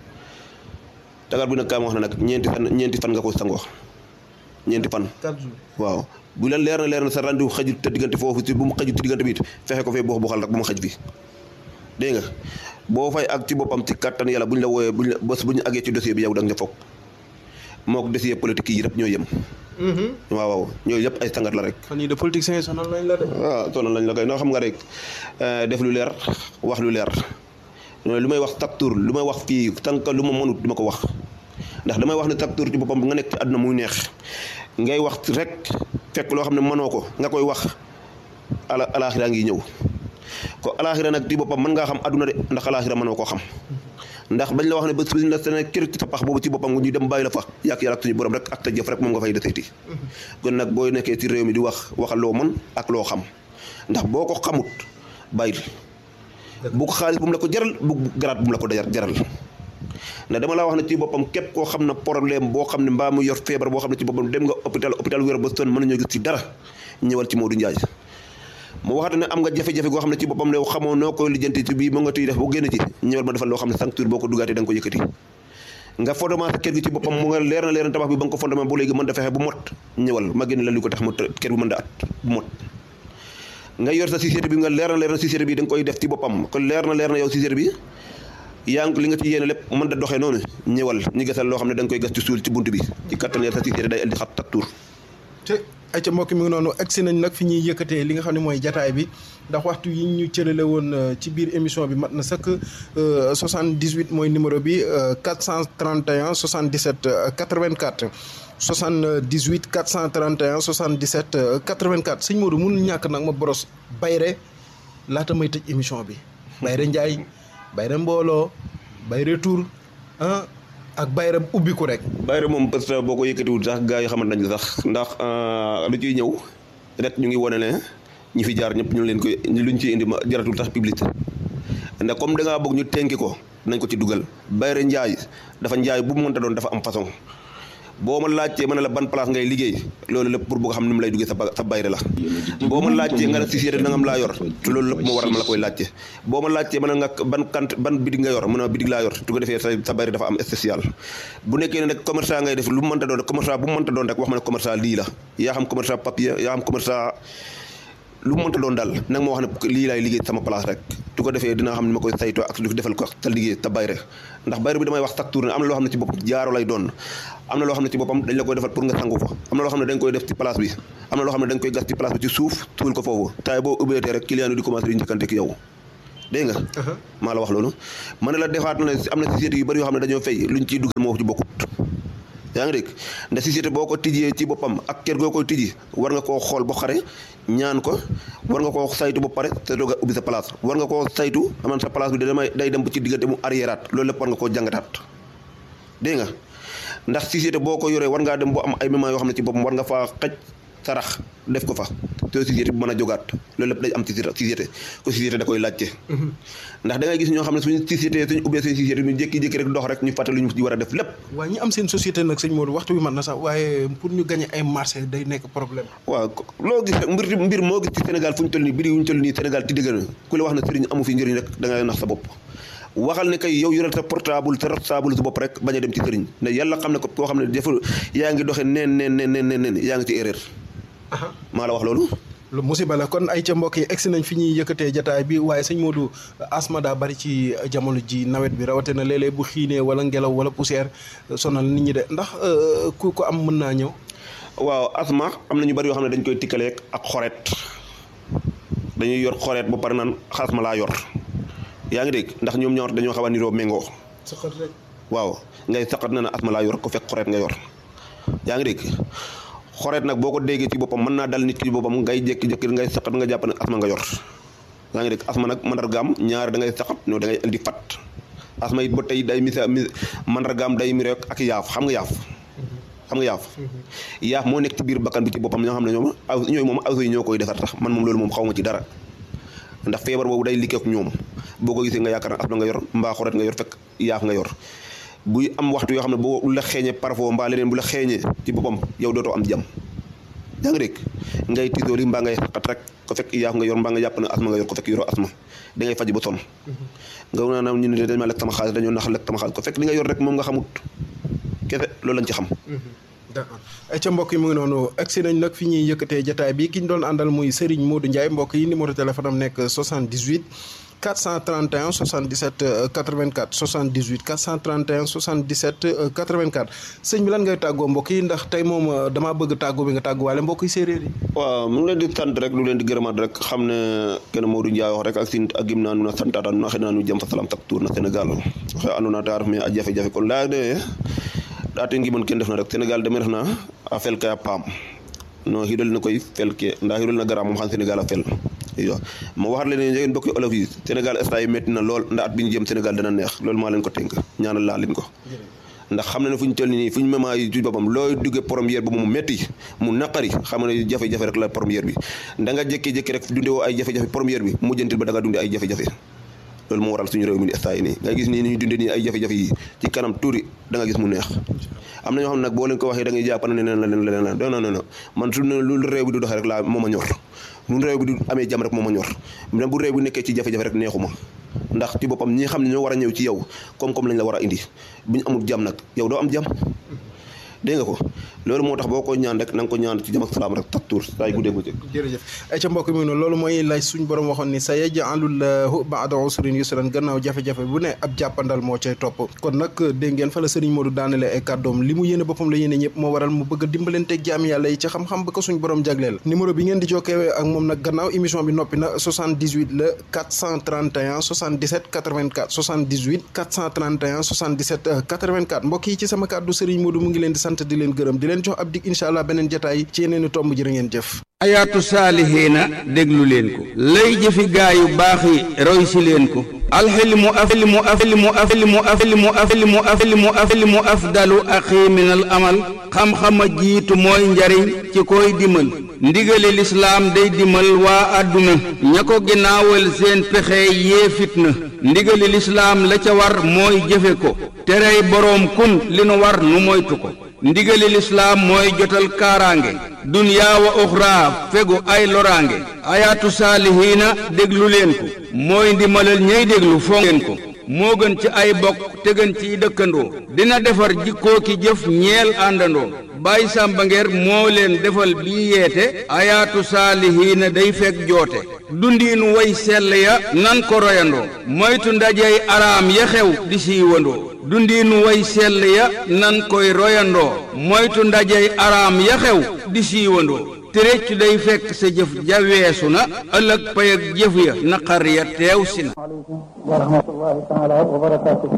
tagar bi nag kaa ma wax na nag ñeenti fan ñeenti fan nga ko sangoo ñeenti fan waaw bu la leer na leer na sa rendu xajut te diggante foofu ci bu mu xajut ci diggante bi it fexe ko fee boo bu xal rek bu ma xaj fi dégg nga boo fay ak ci boppam ci kattan yàlla bu ñu la wooyee buñ la bés bu ñu àggee ci dossier bi yow da nga foog moo ko dossier politique yi yëpp ñoo yem waaw waaw ñooyu yëpp ay sangat la rek fan yii de politiciens yi sonal nañ la de waaw sonal nañ la koy noo xam nga rek def lu leer wax lu leer lu may wax chaque tour lu may wax fii tànk lu ma mënut du ma ko wax ndax damay wax ne chaque tour ci boppam nga nekk ci àdduna muy neex ngay wax rek fekk loo xam ne mënoo ko nga koy wax ala alaaxira ngi ñëw ko alaaxira nag ci boppam mën ngaa xam àdduna de ndax alaaxira mënoo koo xam ndax bañ la wax ne bés bi la sene kër ci sa pax boobu ci boppam ñu dem bàyyi la fa yàq yàlla ak suñu borom rek ak ta jëf rek moom nga fay deseeti kon nag boo nekkee ci réew mi di wax waxal loo mën ak loo xam ndax boo ko xamut bàyyil bu ko xaalis bu mu la ko jaral bu garaat bu mu la ko jaral ndax dama laa wax ne ci boppam képp koo xam ne problème boo xam ne mbaa mu yor feebar boo xam ne ci boppam dem nga hôpital hôpital wér ba sonn mën nañoo gis ci dara ñëwal ci Modou Ndiaye mu waxate ne am nga jafe-jafe goo xam ne ci boppam ne xamoo noo koy lijjanti ci bii mu nga tuy def bu génn ci ñëwal ma defal loo xam ne cinq jours boo ko dugaatee da nga ko yëkkati nga fondement sa kër gi ci boppam mu nga leer na leer na tabax bi ba nga ko fondement bu léegi mën da fexe bu mot ñëwal ma génn la li ko tax mu kër bi mën da at bu mot nga yor sa société bi nga leer na leer na société bi da nga koy def ci boppam kon leer na leer na yow société bi yaa ngi li nga ci yéene lépp mën da doxee noonu ñëwal ñu gasal loo xam ne da nga koy gas ci suul ci bunt bi ci kattan sa société day indi xat tak tuur te ay ca mbokk mi ngi noonu agsi nañ nag fi ñuy yëkkatee li nga xam ne mooy jataay bi ndax waxtu yi ñu cërale woon ci biir émission bi mat na sëkk 78 mooy numéro bi 431 77 84 78 431 77 84 sëñ Modou mënul ñàkk nag ma boros bayre laata may tëj émission bi bayre Njaay bayre mbooloo bayre tur ah ak bayre ubbiku rek bayre moom parce que boo ko yëkkatiwul sax gars yi xamante nañ sax ndax lu ciy ñëw rek ñu ngi wane ne ñi fi jaar ñëpp ñu leen koy luñ ci indi ma jaratul tax publicité ndax comme da ngaa bëgg ñu tenki ko nañ ko ci dugal bayre njaay dafa njaay bu mu mënta doon dafa am façon boo ma laajtee ma ne la ban place ngay liggéey loolu lépp pour bëgg xam ni mu lay duggee sa sa bayre la boo ma laajtee nga ne si séeréer nangam laa yor te loolu lépp moo waral ma la koy laajte boo ma laajtee ma ne nga ban kant ban bidig nga yor mu ne bidig laa yor tu ko defee sa sa bayre dafa am spécial bu nekkee ne nag commerçant ngay def lu mu mënta doon rek commerçant bu mu mënta doon rek wax ma ne commerçant lii la yaa xam commerçant papier yaa xam commerçant lu mu mënta doon daal nag ma wax ne lii laay liggéey sama place rek su ko defee dinaa xam ne ma koy saytoo ak lu defal ko te liggéey te bayre ndax bayre bi damay wax chaque tour ne am na loo xam ne ci boppam jaaro lay doon am na loo xam ne ci boppam dañ la koy defal pour nga sangu ko am na loo xam ne dañ koy def ci place bi am na loo xam ne dañ koy gas ci place bi ci suuf tuul ko foofu taay boo ubbeetee rek client yi di commencé di njëkkante ak yow dégg nga maa la wax loolu ma ne la defaat na am na société yu bëri yoo xam ne dañoo fay luñ ciy dugal moo ci bokkut yaa ngi dégg ndax société boo ko tijjee ci boppam ak kër goo koy tijji war nga koo xool ba xare ñaan ko war nga koo saytu ba pare te doog a ubbi sa place war nga koo saytu aman sa place bi da damay day dem ba ci diggante mu arriéraat loolu lépp war nga koo jàngataat dégg nga ndax société boo ko yoree war ngaa dem boo am ay moments yoo xam ne ci boppam war nga faa xaj sarax def ko fa te société bi mën a jógaat loolu lépp day am ci société ko société da koy laajte ndax da ngay gis ñoo xam ne suñu société suñu ubbee seen société ñu jékki-jékki rek dox rek ñu fàtte lu ñu ci war a def lépp waaw ñi am seen société nag sëñ Modou waxtu bi mat na sax waaye pour ñu gagné ay marché day nekk problème waaw loo gis rek mbir mbir moo gis ci Sénégal fu ñu toll nii biri wu ñu toll nii Sénégal ti dëgg na ku la wax na sëriñ amu fi njëriñ rek da ngay nax sa bopp waxal ne kay yow yoreel sa portable sa portable su bopp rek bañ a dem ci sëriñ ne yàlla xam ne ko koo xam ne dafa yaa ngi doxee neen neen neen neen neen yaa ngi ci erreur maa la wax loolu lu musiba la kon ay ca mbokk yi egsi nañ fi ñuy yëkkatee jataay bi waaye sëñ Modou asma daa bari ci jamono ji nawet bi rawate na léeg-léeg bu xiinee wala ngelaw wala poussière sonal nit ñi de ndax ku ko am mën naa ñëw waaw asma am na ñu bari yoo xam ne dañ koy tikkaleeg ak xoreet dañuy yor xoreet ba pare naan asma laa yor yaa ngi dégg ndax ñoom ñaar dañoo xaw a niroo méngoo saqat rek waaw ngay saqat na ne asma laa yor ko fekk xoreet nga yor yaa ngi dégg xoreet nag boo ko déggee ci boppam mën naa dal nit ki boppam ngay jékki-jékki ngay saqat nga jàpp ne asma nga yor yaa ngi dégg asma nag mandargaam ñaar da ngay saqat no da ngay indi fat asma it ba tey day misa mi mandargaam day mi rek ak yaaf xam nga yaaf xam nga yaaf yaaf moo nekk ci biir bakkan bi ci boppam ñoo xam ne ñoom aw ñooy moom aw yi ñoo koy defar tax man moom loolu moom xaw ma ci dara ndax feebar boobu day liggéey ak ñoom boo ko gisee nga yaakaar ne asma nga yor mbaa xoreet nga yor fekk yaaf nga yor buy am waxtu yoo xam ne boo la xeeñee parfois mbaa leneen bu la xeeñee ci boppam yow dootoo am jàmm yaa ngi dégg ngay tisool yi mbaa ngay xaqat rek ko fekk yaaf nga yor mbaa nga jàpp ne asma nga yor ko fekk yoroo asma da ngay faj ba sonn nga naa ñu ne dañ ma lekk sama xaalis dañoo nax lekk sama xaalis ko fekk li nga yor rek moom nga xamut kese loolu lañ ci xam d'accord ay ca mbokk yi mu ngi noonu agsi nañ nag fi ñuy yëkkatee jataay bi ki ñu doon àndal muy Serigne Modou Ndiaye mbokk yi numéro téléphone am nekk 78 431 77 84 78 431 77 84 sëñ bi lan ngay tàggoo mbokk yi ndax tey moom damaa bëgg tàggoo bi nga tàgguwaale mbokk yi séeréer yi. waaw mu ngi leen di sant rek lu leen di gërëmaat rek xam ne kenn Modou Ndiaye wax rek ak sin ak gim naa nu na santaata nu na xëy naa nu jëm fa salam tak tour na Sénégal xe andoona ta ref me a jafe-jafe kon laya de ɗaate ngimon ken ndefna rek Sénégal deme refna a fel ke a paam no xiidol ne koy fel ke nda xiidol na gara moom xam Sénégal a fel iyo ma waxat leen njegeen bokki olof yi Sénégal instant yi métti na lool nda at bi ñu jëm Sénégal dana neex loolu maa leen ko tënk ñaanal laa leen ko ndax xam na ne fu ñu toll nii fu ñu mema yi ci boppam looy duggee première bi mu métti mu naqari xam ne jafe-jafe rek la première bi da nga jékki-jékki rek dunde woo ay jafe-jafe première bi mujjantil ba da nga dunde ay jafe-jafe loolu moo waral suñu réew mi di instant yi nii nga gis nii ni ñu dunde nii ay jafe-jafe yi ci kanam tuuti da nga gis mu neex am na ñoo xam ne nag boo leen ko waxee da ngay jàpp ne leneen la leneen la non non non man su ne lu réew bi du doxee rek laa moo ma ñor lu réew bi du amee jàmm rek moo ma ñor même bu réew bi nekkee ci jafe-jafe rek neexuma ndax ci boppam ñi xam ne ñoo war a ñëw ci yow koom-koom lañ la war a indi bu ñu amul jàmm nag yow doo am jàmm dégg nga ko loolu moo tax boo ko ñaan rek na nga ko ñaan ci jàmm ak salaam rek tak tuur saa yu guddee bëccëg jërëjëf ay ca mbokk mi noonu loolu mooy laaj suñ borom waxoon ni sa yaj'alullahu ba'da usrin yusran gannaaw jafe-jafe bu ne ab jàppandal moo cay topp kon nag dégg ngeen fa la sëriñ Modou daanale ay kàddoom li mu yéene boppam la yéene ñëpp moo waral mu bëgg a dimbalanteeg jaam yàlla yi ci xam-xam ba ko suñ borom jagleel numéro bi ngeen di jokkee ak moom nag gannaaw émission bi noppi na 78 la 431 77 84 78 431 77 84 mbokk yi ci sama kàddu sëriñ Modou mu ngi leen di sant di leen gërëm di leen jox ab dig incha allah beneen jataay ci yeneen i tomb jërë ngeen jëf ayaatu saalihiina déglu leen ko lay jëfi gaayu baax yi roy si leen ko alxilmu afilmu afilmu afilmu afilmu afilmu afilmu afilmu afdalu axi min al amal xam-xama jiitu mooy njariñ ci koy dimal ndigali lislaam day dimal waa àdduna ña ko ginnaawal seen pexe yee fitna ndigali lislaam la ca war mooy jëfe ko terey boroom kun li nu war nu moytu ko ndigali lislaam mooy jotal kaaraange dunyaa wa uxraa fegu ay loraange ayaatu saalihiina déglu leen ko mooy ndimalal ñey déglu fonk leen ko moo gën ci ay bokk te gën ciy dëkkandoo dina defar jikkoo ki jëf ñeel àndandoo Baay Sàmba Ngeer moo leen defal bii yeete ayaatu saalihiina day fekk joote dundiinu way sell ya nan ko royandoo moytu ndajey araam ya xew di siiwandoo dundiinu way sell ya nan koy royandoo moytu ndajey araam ya xew di siiwandoo te réccu day fekk sa jëf ja weesu na ëllëg pay ak jëf ya naqar ya teew si na aleykum wa rahmatullahi taala wa barakaatuhu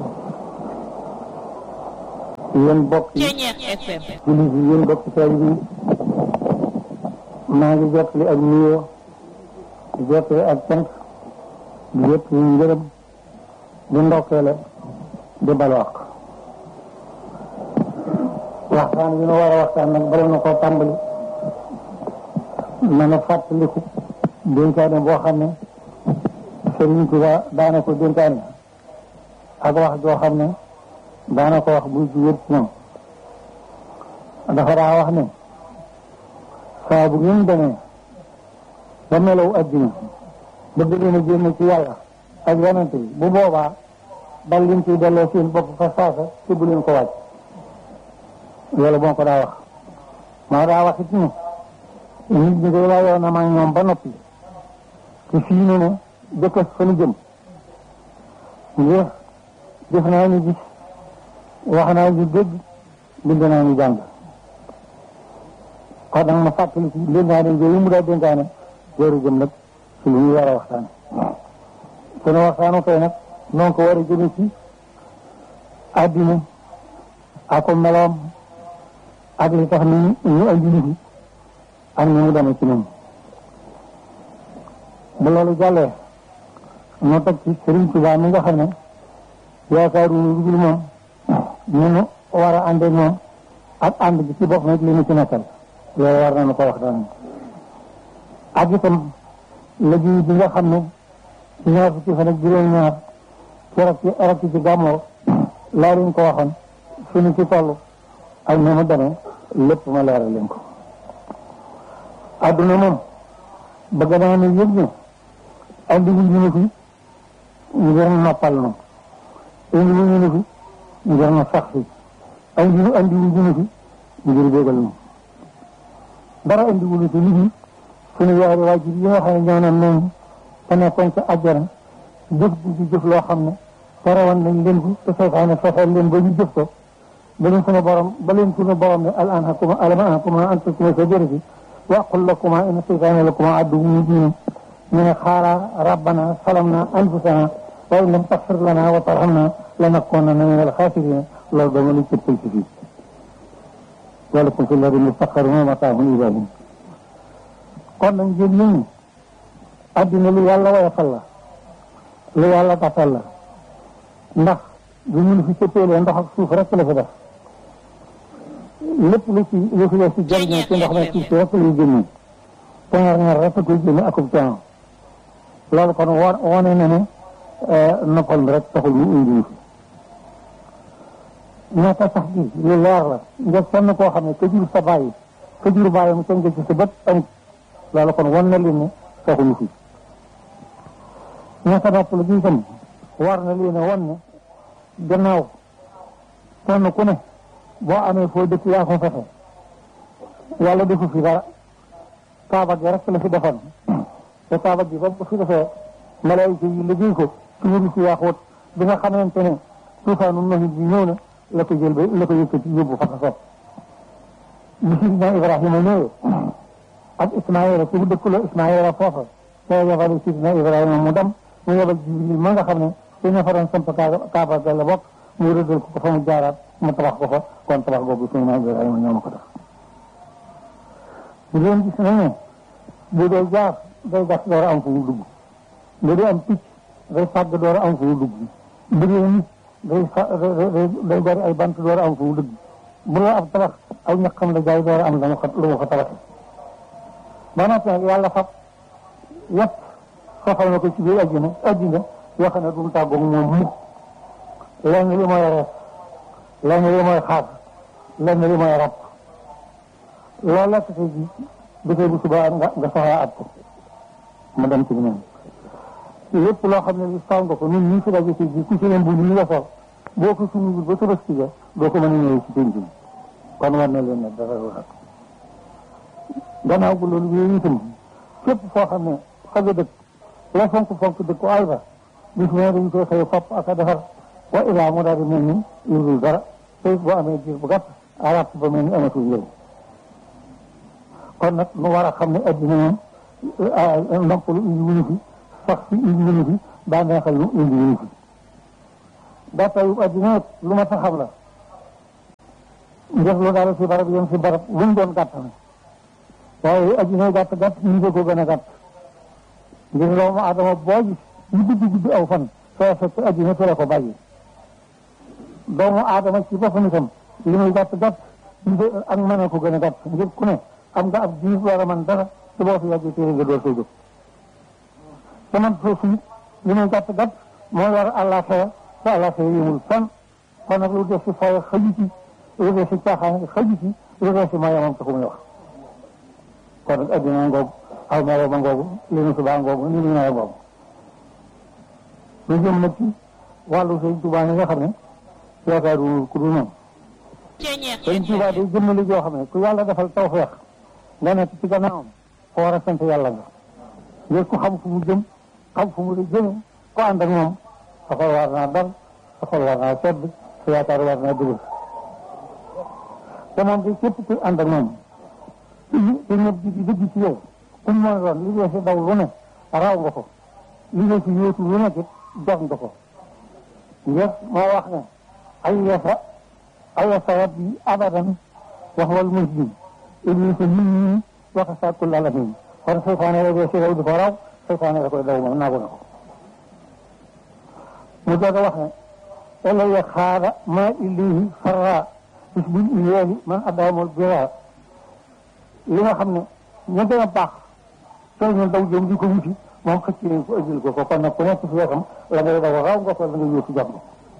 yéen bokk yi jullit yi yéen bokk taalibe yi maa ngi jottali ak nuyoo di jottali ak cant di jottali ngërëm di ndokkeele di balwaq waxtaan yi nu war a waxtaan nag bala na koo tàmbali na na fàttaliku dénkaane boo xam ne Sëriñ Tuba daana ko dénkaane ak wax joo xam ne daana ko wax buy ci wér ci ñoom dafa daa wax ne saa bu ngeen demee ba melaw adduna bëgg leen a génn ci yàlla ak yonent bi bu boobaa dal leen ciy delloo seen bopp fa saasa te bu leen ko wàcc loolu moo ko daa wax maa daa wax it ne nit ñi day waayoo na ma ñoom ba noppi te fii ne ne jëkkës fa nu jëm ngir def naa ñu gis wax naa ñu dégg bind naa ñu jàng kon nag ma fàttali ci dénkaane yooyu mu daa dénkaane jooru jëm nag ci lu ñu war a waxtaane sunu waxtaanu tey nag noonu ko war a jëme ci àddina ak meloom ak li tax ni ñu andi nit ñi ak ni mu demee ci ñoom bu loolu jàllee ñu teg ci Sëriñ Tuubaa mi nga xam ne yaakaaru lu dul moom ñu nu war a àndee moom ak ànd bi ci bopp nag li ñu ci nekkal loolu war nañu ko waxtaan ak itam liggéey bi nga xam ne ci ñaar fukki fan ak juróom-ñaar ci rak ci rak ci gàmmoo laa leen ko waxoon suñu ci toll ak ni mu demee lépp ma leeral leen ko adduna moom bëgg naa ne yëg ne andi wu ñu ne fi ngir noppal nu indi wu ñu ne fi ngir na sax fi andi wu andi wu ñu ne fi ngir bégal nu dara andi wu ñu fi liggéey suñu yaari waajur yi nga xam ne ñoo naan noonu te nekkoon ca àjjana jëf ji ci jëf loo xam ne terewoon nañ leen ko te seytaane fexeel leen ba ñu jëf ko ba leen suñu borom ba leen suñu borom ne al anhakuma alam anhakuma an takuma shajarati wa aqul lakuma inna seytaane lakuma aduwwun mubin ñu ne xaala rabbana salamna anfusana wa in lam taxfir lana wa tarhamna lanakunanna min alxaasirina loolu dama lu cëppal ci fii walakum fi lardi mustaqarrun wa mataahun ilaahin kon nag ngeen nit ñi addina lu yàlla woyofal la lu yàlla tafal la ndax bu ñu fi cëppeelee ndox ak suuf rek la fi def lépp lu ci lu fi def ci jariñoo ci ndox nag suuf si rek lay génne teŋar ñaar rek koy génne akub coono loolu kon wo wone na ne noppal mi rek taxul mu indi fi ñaata sax gi lu leer la nga sonn koo xam ne ka jur sa bàyyi ka jur bàyyi mu tënk ci sa bët amut loolu kon wan na leen ne taxuñu fi ñaata nopp la gi itam war na leen a wan ne gannaaw kenn ku ne boo amee foo dëkk yaa ko fexe yàlla defu fi dara kaaba gi rek la fi defoon te kaaba gi ba fi defee malaayika yi liggéey ko ci wuru si yaaxoot bi nga xamante ne tuufaanu noxit bi ñëw na la ko jël ba la ko yëkkati yóbbu fa ko sopp bi sidina Ibrahima ñëwee ak Ismaïla ci mu dëkkuloo Ismaïla foofa te yebal sidina Ibrahima mu dem mu yebal Jibril ma nga xam ne te ña fa doon samp kaaba ga la bokk mu rëddal ko ko fa mu jaaraat mu tabax ko fa kon tabax boobu sidina Ibrahima ñoo ma ko def ñu leen gis nañ ne bu dee jaar day gas door a am fu mu dugg bu dee am picc day fàgg door a am fu mu dugg bu dee nit day fa day gari ay bant door a am fu mu dugg bu dee ab tabax aw ñaqam la jaay door a am la mu ko lu mu ko tabaxee ba noppi nag yàlla fab yëpp soxal na ko ci biir àjjana àjjana yoo xam ne du mu tàggoog moom mukk lenn li mooy rees lenn li mooy xaar lenn li mooy rab loolu la tase ji dafay bu subaa nga nga soxlaa at ko mu dem ci beneen lépp loo xam ne li saw nga ko ñun ñii fi daje ci bi ku ci leen bu ñu nga sol boo ko suñu ba tabaski ga doo ko mën a ñëwee ci penc bi kon war na leen ne dara wax gannaaw bu loolu yooyu itam képp foo xam ne fa nga dëkk la fonk fonk dëkk ko ay fa bis mu ne dañu koy xëy fopp ak a defar wa ilaa mu daal di mel ni yurul dara te it boo amee diir bu gàtt arab ba mel ni amatul njëriñ kon nag nu war a xam ne addina moom noppalu indi wuñu fi sax fi indi wuñu fi bànneexal lu indi wuñu fi gàttayu addina lu ma sa xam la njëf lu daal si barab yem si barab lu mu doon gàtt na waaye addina gàtt gàtt ñu ngi ko gën a gàtt ngir doomu aadama boo gis ñu guddi guddi aw fan soo fekk addina fi la ko bàyyi doomu aadama ci boppam itam li muy gàtt gàtt ak mën a ko gën a gàtt ngir ku ne am nga ab diir war a mën dara te boo fi yàggee téere nga door koy jóg te man foofu it li muy gàtt gàtt moo war àllaaxira te àllaaxira yëmul fan kon nag lu def si fay xëju ci lu def si caaxaan xëju ci lu def si mayamam taxu muy wax kon nag addina ngoogu aw melo ma ngoogu li nu subaa ngoogu ni nu nawe ngoogu lu jëm nag ci wàllu sëñ Tuubaa yi nga xam ne yaakaaru ku dul moom sëñ Tuubaa day jëmmali joo xam ne ku yàlla defal tawfeex nga nekk ci gannaawam ko war a sant yàlla nga ngir ku xam fu mu jëm xam fu mu di jëme ko ànd ak moom sa xol war naa dal sa xol war naa sedd sa yaakaar war naa dugg te moom day képp ku ànd ak moom te ñëpp di dëgg ci yow ku mu mën a doon li dee si daw lu ne raw nga ko li dee si yóotu lu nekk it jox nga ko ngir moo wax ne ay yasa ay yasa rabbi abadan wax wal muslim iblis nit ñi wax sa kul alamin kon seytaane la dee si daw di ko raw seytaane la koy daw moom naagu na ko mu doog a wax ne elaya xaara ma ilayhi farra bis buñ iyeeli man addaamul bira li nga xam ne ña gën a baax soo ñu daw jëm di ko wuti moom xëcc nañ ko ëjjil ko ko kon nag ku nekk si wetam la ngay daw raw nga ko la nga yóotu jàmm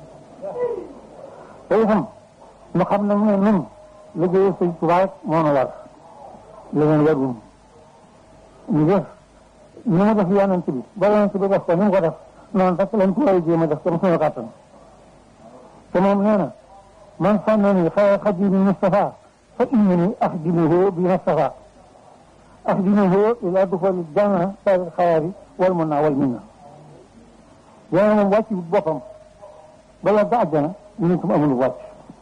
te itam ñu xam nag ne nun liggéey sëñ Tuubaa rek moo nu war leneen warul ñu def ni mu def yonent bi ba yonent bi def ko ni mu ko def noonu rek lañ ko war a jéem a def comme suñu kàttan te moom nee na man sànnani xayra xadimi Mustafa fa innani axdimuhu bi Mustafa axdimuhu ila duxuli janna sari xayaari wal mun naa wal min na yéena moom wàcc wut boppam ba yàgg àjjana ñu ne tam amul wàcc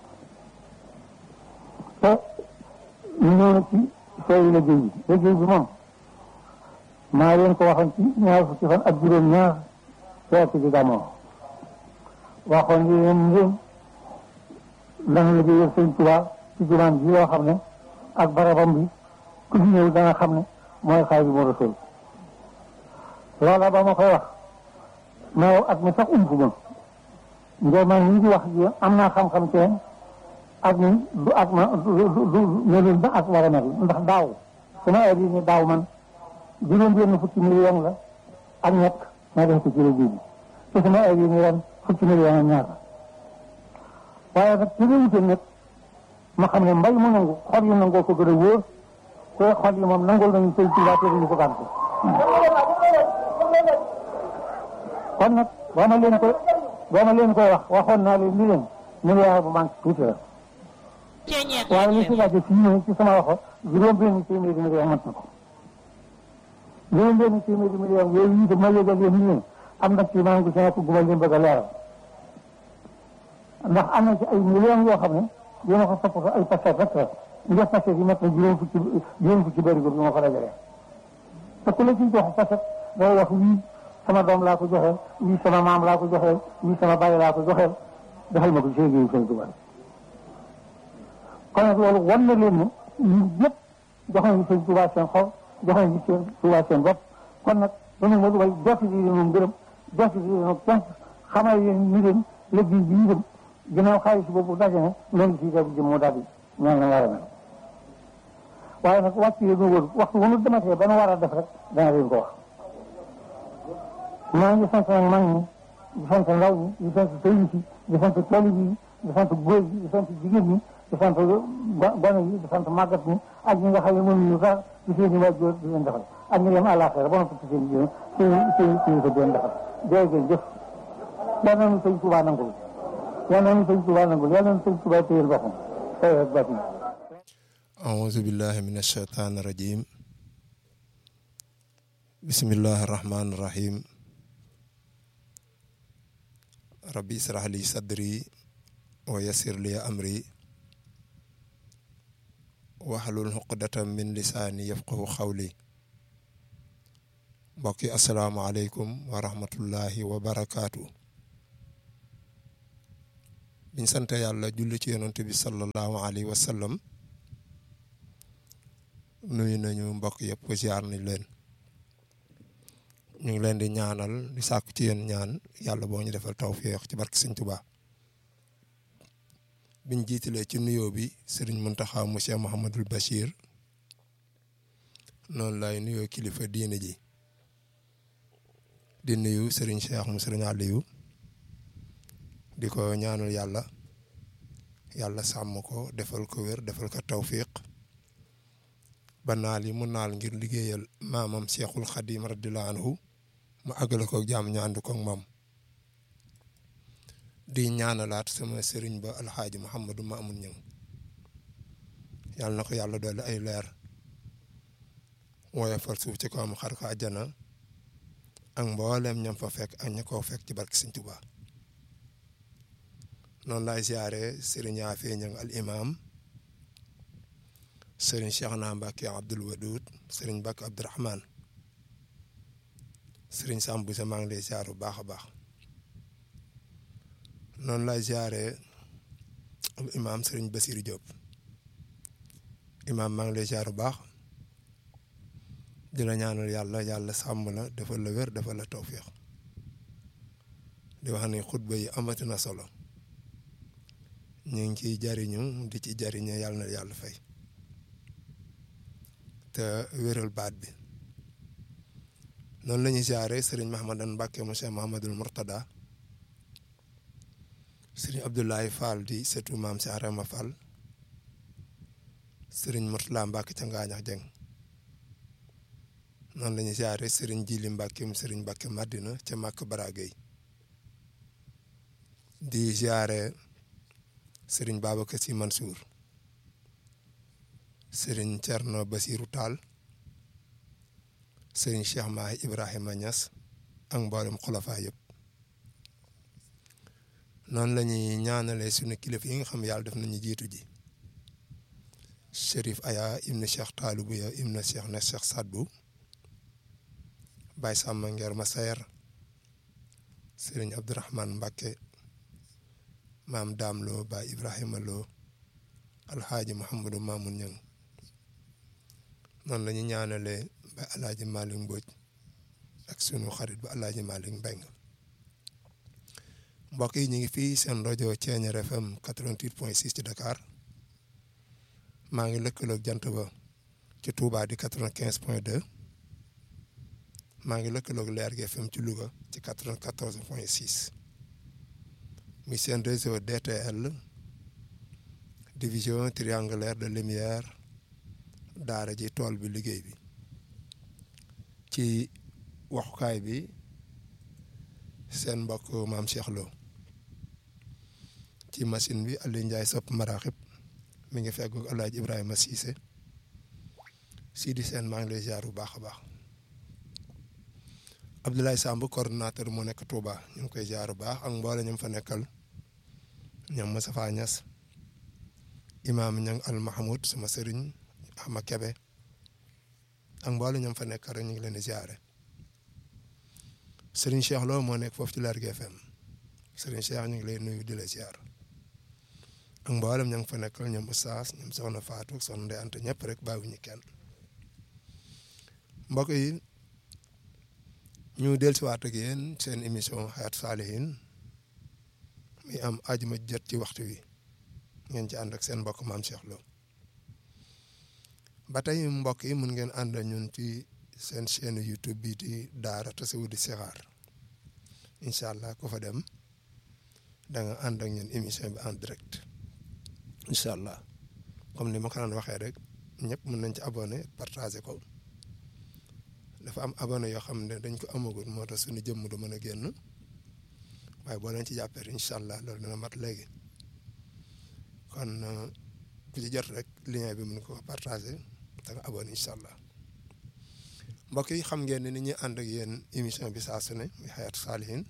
te ñu ñëw na ci sooy liggéey bi liggéey bi moom maa leen ko waxoon ci ñaar fukki fan ak juróom ñaar weer ci gàmmoo waxoon leen ngeen dana liggéeyal sëñ Tuubaa ci jumaan bi yoo xam ne ak barabam bi ku fi ñëw dana xam ne mooy Xaadimu Rasuul loola ba ma koy wax mais at mi sax umpu ma ngir man ñu ngi wax ji am naa xam-xam ci ak ni du ak ma du du melul ba ak war a mel ndax daaw sama heure yi ni daaw man juróom benn fukki million la ak ñett ma def ko ci liggéey bi te sama heure yi ni ren fukki million ak ñaar waaye nag ci réewute nag ma xam ne mbay mu nangu xol yi nangoo ko gën a wóor te xol yi moom nangul nañu sëñ Tuubaa te duñu ko gànt kon nag boo ma leen koy boo ma leen koy wax waxoon naa leen ni leen milliard bu manque tuuti la waaye li si laajte fii ñëw ci sama waxo juróom benn téeméeri million mat na ko juróom benn téeméeri million yooyu itam ma yëgal leen ni leen am na ci maa ngi ci nekk gu ma leen bëgg a leeral ndax am na ci ay millions yoo xam ne dina ko toppatoo ay paquet rek la ngir paquet yi mat na juróom fukki juróom fukki bëri bi ma ko dajalee te ku la ciy jox paquet day wax wii sama doom laa ko joxeel wii sama maam laa ko joxeel wii sama bàyyi laa ko joxeel defal ma ko ci liggéeyu Sëñ Tuubaa kon nag loolu wan na leen ne ñun ñëpp jox nañu Sëñ Tuubaa seen xol jox nañu Sëñ Tuubaa seen bopp kon nag dañu ma dugal jotti di leen gërëm jotti di leen cant xamal leen ni leen liggéey bi ñu dem ginnaaw xaalis boobu daje na loolu ci def jëm moo daal di ñaan la war a mel waaye nag wàcc yi ñu wër waxtu bu nu dematee ba nu war a def rek dana leen ko wax maa ngi sant nag mag ñi di sant ndaw ñi di sant sëriñ si di sant talib yi di sant góor yi di sant jigéen ñi di sant gone yi di sant màggat ñi ak ñi nga xam ne mënuñu dara di seen i waajur di leen defal ak ñu dem àllaaxira ba noppi ci seen jëm seen seen seen ko doon defal jërë ngeen jëf yal na nu sëñ Tuubaa nangul yal na nu sëñ Tuubaa nangul yal na nu sëñ Tuubaa téyel boppam tey ak batin أعوذ بالله من الشيطان الرجيم بسم الله الرحمن الرحيم ربي اشرح لي صدري ويسر لي أمري واحلل عقدة من لساني يفقه قولي mbokki asalaamaaleykum wa rahmatullahi wa barakaatu biñ sant yàlla julli ci yonent bi sallallahu alayhi wa sallam nuyu nañu mbokk yëpp ziar nañ leen ñu ngi leen di ñaanal di sàkku ci yéen ñaan yàlla boo ñu defal tawféex ci barke Sëñ Tuubaa biñ jiitalee ci nuyoo bi sëriñ Muntaxa monsieur Mouhamadul Bachir noonu lay nuyoo kilifa diine ji di nuyu sëriñ Cheikh mu sëriñ Aliou di ko ñaanal yàlla yàlla sàmm ko defal ko wér defal ko tawfiq ba naal yi mu naal ngir liggéeyal maamam Cheikhul Khadim radiyallahu anhu mu àggale ko jàmm ñu ànd ko ak moom di ñaanalaat sama sëriñ ba alxaaji Mouhamadou Mamoun Niang yàlla na ko yàlla dolli ay leer woyofal suuf ci ko am xar ko àjjana ak mbooleem ñam fa fekk ak ña koo fekk ci barke Sëñ Tuubaa noonu laay siyaare sëriñ Yaafe Ñang al imam sëriñ Cheikhna Mbacke Abdoul Wadoud sëriñ Mbacke Abdourahman sëriñ Samb sa maa ngi lay siyaare bu baax a baax noonu laay siyaare al imam sëriñ Basirou Diop imam maa ngi lay siyaare bu baax di la ñaanal yàlla yàlla sàmm la defal la wér defal la tawféex di wax ni xutba yi amati na solo ñu ngi ciy jariñu di ci jariñe yàlla na yàlla fay te wéral baat bi noonu la ñuy siyaare sëriñ Mahamadan Mbàkke monsieur Mahamadul Murtada sëriñ Abdoulaye Fall di sëtu maam si Arama Fall sëriñ Murtala Mbàkke ca Ngaañax Jeng noonu la ñuy siyaare sëriñ Jili Mbàkke mu sëriñ Mbàkke Madina ca Màkk Baragay di siyaare sëriñ Babacar Si Mansour sëriñ Cerno Basiru Taal sëriñ Cheikh Mahi Ibrahima Niass ak mboolem xulafa yëpp noonu la ñuy ñaanalee suñu kilifa yi nga xam yàlla def nañu jiitu ji Chérif Aya ibnu Cheikh Taalibou ya ibnu Cheikh na Cheikh Sadbu Baye Samba Ngeer Masayer sëriñ Abdourahman Mbacke maam Daam Lo Baye Ibrahima Lo alxaaji Mouhamadou Mamoun Niang noonu la ñu ñaanalee ba alaaji Malick Mbodj ak sunu xarit ba alaaji Malick Mbeng mbokk yi ñu ngi fii seen rajo Thiéniere FM 88 point 6 ci Dakar maa ngi lëkkaloog jant ba ci Touba di 95 point 2 maa ngi lëkkaloog Leer gi FM ci Louga ci 94 point 6 muy seen réseau DTL division triangulaire de lumière daara ji tool bi liggéey bi ci waxukaay bi seen mbokk maam Cheikh Lo ci machine bi Aliou Ndiaye sopp maraxib mi ngi feggu El Hadj Ibrahima Cissé Sidi Sène maa ngi lay ziar bu baax a baax Abdoulaye Samb coordonnateur mu nekk Touba ñu ngi koy ziar bu baax ak mboole ñu fa nekkal ñoom Moustapha Niass imaam ñang al Mahmoud sama sëriñ Ama Kebe ak mboole ñoom fa nekk rek ñu ngi leen di ziare sëriñ Cheikh Lo moo nekk foofu ci Lergui FM sëriñ Cheikh ñu ngi lay nuyu di la ziar ak mboolem ña nga fa nekkal ñoom Oustaz ñoom Soxna Fatou Soxna Ndeye Anta ñëpp rek bàyyiwuñu kenn mbokk yi ñu dellusiwaat ak yéen seen émission Hayatou Salihine mi am ajuma jot ci waxtu wi ngeen ci ànd ak seen mbokk maam Cheikh Lo ba tey mbokk yi mun ngeen ànd ñun ci seen chaîne YouTube bii di Daara Tasawudu Sixaar incha allah ku fa dem da nga ànd ak ñun émission bi en direct incha allah comme ni ma ko daan waxee rek ñëpp mën nañ ci abonné partagé ko dafa am abonné yoo xam ne dañ ko amagul moo tax suñu jëmm du mën a génn waaye boo leen ci jàppee incha allah loolu dina mat léegi kon ku ci jot rek lien bi mun ko partagé da nga abonné incha allah mbokk yi xam ngeen ne ni ñuy ànd ak yéen émission bi saa su ne muy Hayatou Salihine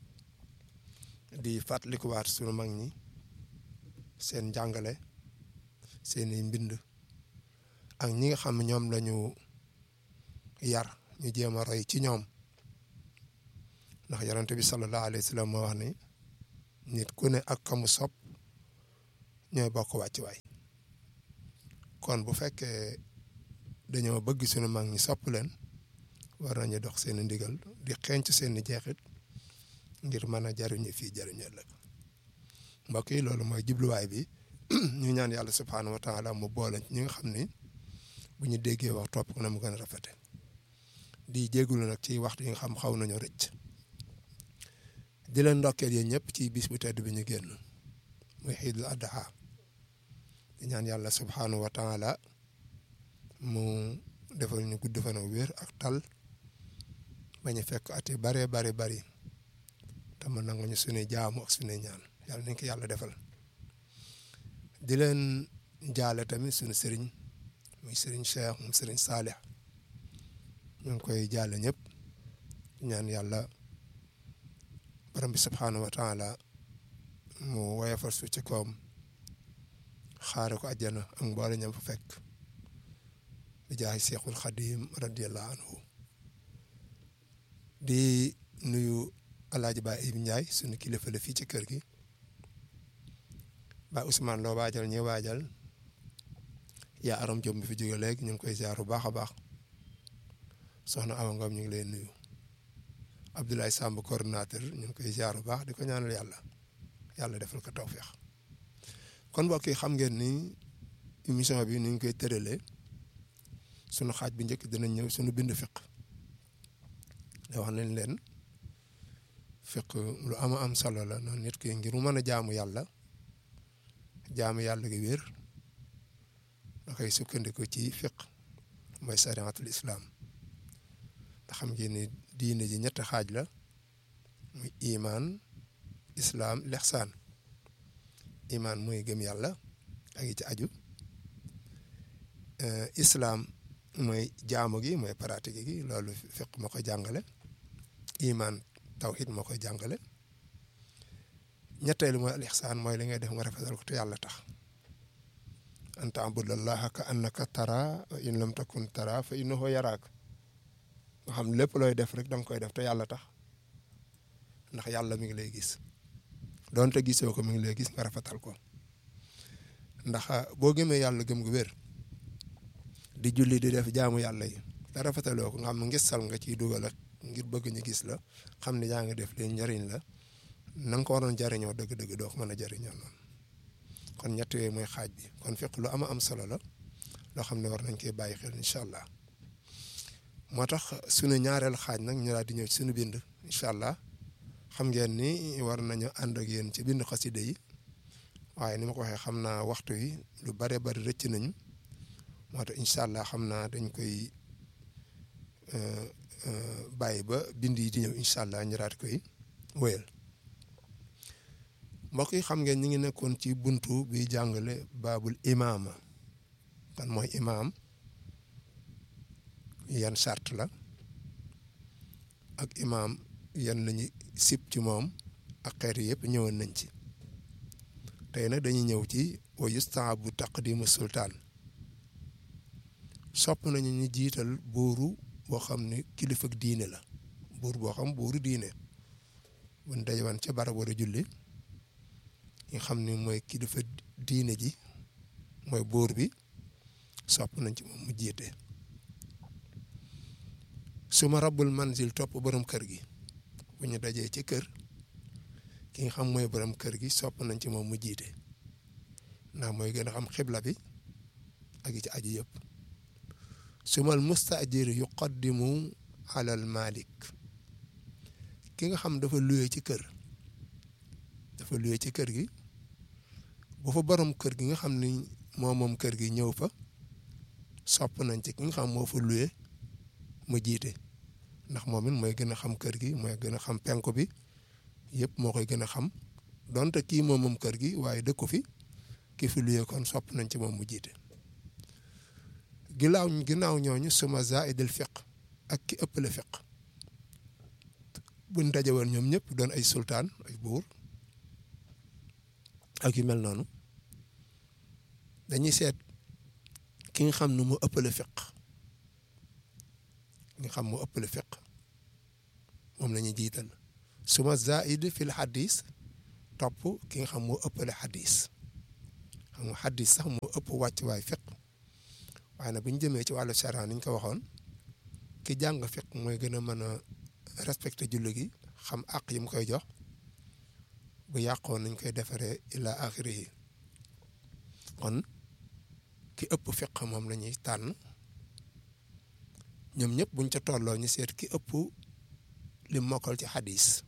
di fàttalikuwaat sunu mag ñi seen njàngale seeni mbind ak ñi nga xam ne ñoom lañu yar ñu jéem a roy ci ñoom ndax yonent bi sallallahu alayhi wa sallam moo wax ni nit ku ne ak kamu sopp ñooy bokk wàccuwaay kon bu fekkee dañoo bëgg sunu mag ñi sopp leen war nañu dox seen ndigal di xeeñc seen jeexit ngir mën a jariñu fii jariñu ëllëg mbokk yi loolu mooy jubluwaay bi ñu ñaan yàlla subhaanahu wa taala mu boole ñi nga xam ni bu ñu déggee wax topp ko na mu gën a rafete di jégalu nag ci waxtu yi nga xam xaw nañoo rëcc di leen ndokkeel yéen ñëpp ci bis bu tedd bi ñu génn muy xiidul adha di ñaan yàlla subhaanahu wa taala mu defal ñu gudd fan ak wér ak tal bañ a fekk at yu bare bari bari te mu nangu ñu suñuy jaamu ak suñuy ñaan yàlla nañ ko yàlla defal di leen jaale tamit suñu sëriñ muy sëriñ Cheikh mu sëriñ Saalix ñu ngi koy jaale ñëpp ñaan yàlla borom bi subhaanahu wa taala mu woyofal su ci koom xaare ko àjjana ak mboole ñam fa fekk di jaay Seexul Xadim radiyallahu anhu di nuyu alaaji Ba Ibi Ndiaye sunu kilifa la fii ci kër gi ba Ousmane loo waajal ñi waajal yaa aram jom bi fi jóge léegi ñu ngi koy ziar bu baax a baax soxna Awa Ngom ñu ngi lay nuyu Abdoulaye Samb coordinateur ñu ngi koy ziar bu baax di ko ñaanal yàlla yàlla defal ko tawféex kon mbokk yi xam ngeen ni émission bi ni ñu koy tëralee sunu xaaj bi njëkk dinañ ñëw sunu bind fiq da wax nañ leen fiq lu ama am solo la noonu nit ki ngir mu mën a jaamu yàlla jaamu yàlla gi wér da koy sukkandiku ci fiq mooy sariatul islam nga xam ngeen ni diine ji ñetti xaaj la muy imaan islaam lexsaan imaan mooy gëm yàlla ak yi ci aju islaam mooy jaamu gi mooy pratique gi loolu fiq moo koy jàngale imaan tawhid moo koy jàngale ñetteelu mooy al ixsaan mooy li ngay def nga rafetal ko te yàlla tax an taabudallaha ka annaka tara wa in lam takun tara fa innahu yaraak nga xam lépp looy def rek danga koy def te yàlla tax ndax yàlla mi ngi lay gis doonte gisoo ko mi ngi lay gis nga rafetal ko ndax boo gëmee yàlla gëm gu wér di julli di def jaamu yàlla yi te rafetaloo ko nga xam ngisal nga ciy dugal ak ngir bëgg ñu gis la xam ne yaa ngi def leen njariñ la na nga ko waroon jariñoo dëgg-dëgg doo ko mën a jariñoo noonu kon ñett yooyu mooy xaaj bi kon fiq lu ama am solo la loo xam ne war nañ koy bàyyi xel incha allah moo tax sunu ñaareel xaaj nag ñu daal di ñëw ci sunu bind incha allah xam ngeen ni war nañu ànd ak yéen ci bind xasida yi waaye ni ma ko waxee xam naa waxtu yi lu bare bari rëcc nañu moo tax incha allah xam naa dañ koy bàyyi ba bind yi di ñëw incha allah ñu daal di koy wéyal mbokk yi xam ngeen ñi ngi nekkoon ci buntu bi jàngale baabul imaama kan mooy imaam yan sart la ak imaam yan lañu sib ci moom ak xeet yëpp ñëwoon nañ ci tey nag dañuy ñëw ci wa yustaabu taqdimu sultaan sopp nañu ñu jiital buuru boo xam ne kilifa diine la buur boo xam buuru diine buñ dajewan ca barab war a julli nga xam ne mooy kilifa diine ji mooy buur bi sopp nañ ci moom mu jiite su ma rabbul manzil topp borom kër gi bu ñu dajee ci kër ki nga xam mooy borom kër gi sopp nañ ci moom mu jiite ndax mooy gën a xam xibla bi ak yi ci aju yëpp sumal mustaajir yuqaddimu alal malik ki nga xam dafa luye ci kër dafa luye ci kër gi bu fa borom kër gi nga xam ni moo moom kër gi ñëw fa sopp nañ ci ki nga xam moo fa luye mu jiite ndax moom it mooy gën a xam kër gi mooy gën a xam penku bi yëpp moo koy gën a xam donte kii moom moom kër gi waaye dëkku fi ki fi luyee kon sopp nañ ci moom mu jiite ginnaaw ginnaaw ñooñu suma zaidil fiq ak ki ëppale fiq buñ daje woon ñoom ñëpp doon ay sultaan ay buur ak yu mel noonu dañuy seet ki nga xam ne mu ëppale fiq nga xam mu ëppale fiq moom la ñuy jiital suma zaid fil xadis topp ki nga xam moo ëppale xadis xam nga xadis sax moo ëpp wàccuwaay fiq waaye nag bu ñu jëmee ci wàllu charia ni ñu ko waxoon ki jàng fiq mooy gën a mën a respecté julli gi xam àq yi mu koy jox bu yàqoon nañ koy defaree ila axiri yi kon ki ëpp fiq moom la ñuy tànn ñoom ñëpp buñ ca tolloo ñu seet ki ëpp li mokkal ci xadis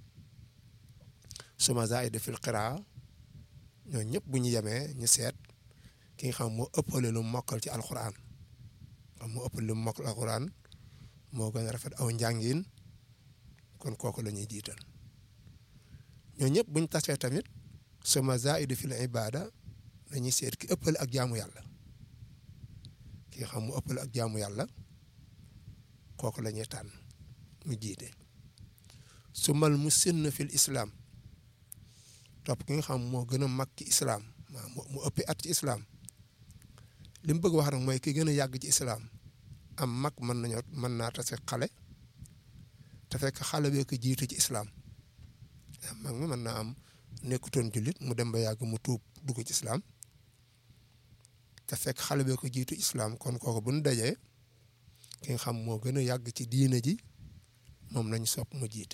suma zaid fil qiraa ñoo ñëpp bu ñu yemee ñu seet ki nga xam moo ëppale lu mokkal ci alquran xam moo ëppale lu mokkal alquran moo gën a rafet aw njàngin kon kooku la ñuy jiital ñoo ñëpp buñ tasee tamit suma zaid fil ibada dañuy seet ki ëppale ak jaamu yàlla ki nga xam mu ëppale ak jaamu yàlla kooku la ñuy tànn mu jiite su mal mu sinn fil islam topp ki nga xam moo gën a mag ci islam mu ëppi at ci islam li mu bëgg wax nag mooy ki gën a yàgg ci islam am mag mën nañoo mën naa tase xale te fekk xale bee ko jiitu ci islam mag mi mën naa am nekkutoon jullit mu dem ba yàgg mu tuub dugg ci islam te fekk xale bee ko jiitu islam kon kooku bu ñu dajee ki nga xam moo gën a yàgg ci diine ji moom lañ sopp mu jiite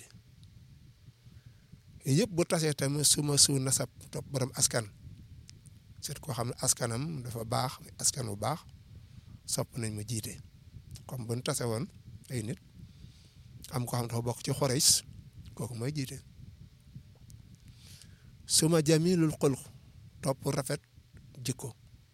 yëpp bu tasee tamit suma su nasab topp borom askan seet koo xam ne askanam dafa baax askan bu baax sopp nañ mu jiite comme bu ñu tase woon ay nit am ko xam dafa bokk ci xoreys kooku mooy jiite suma jamilul xulq topp rafet jikko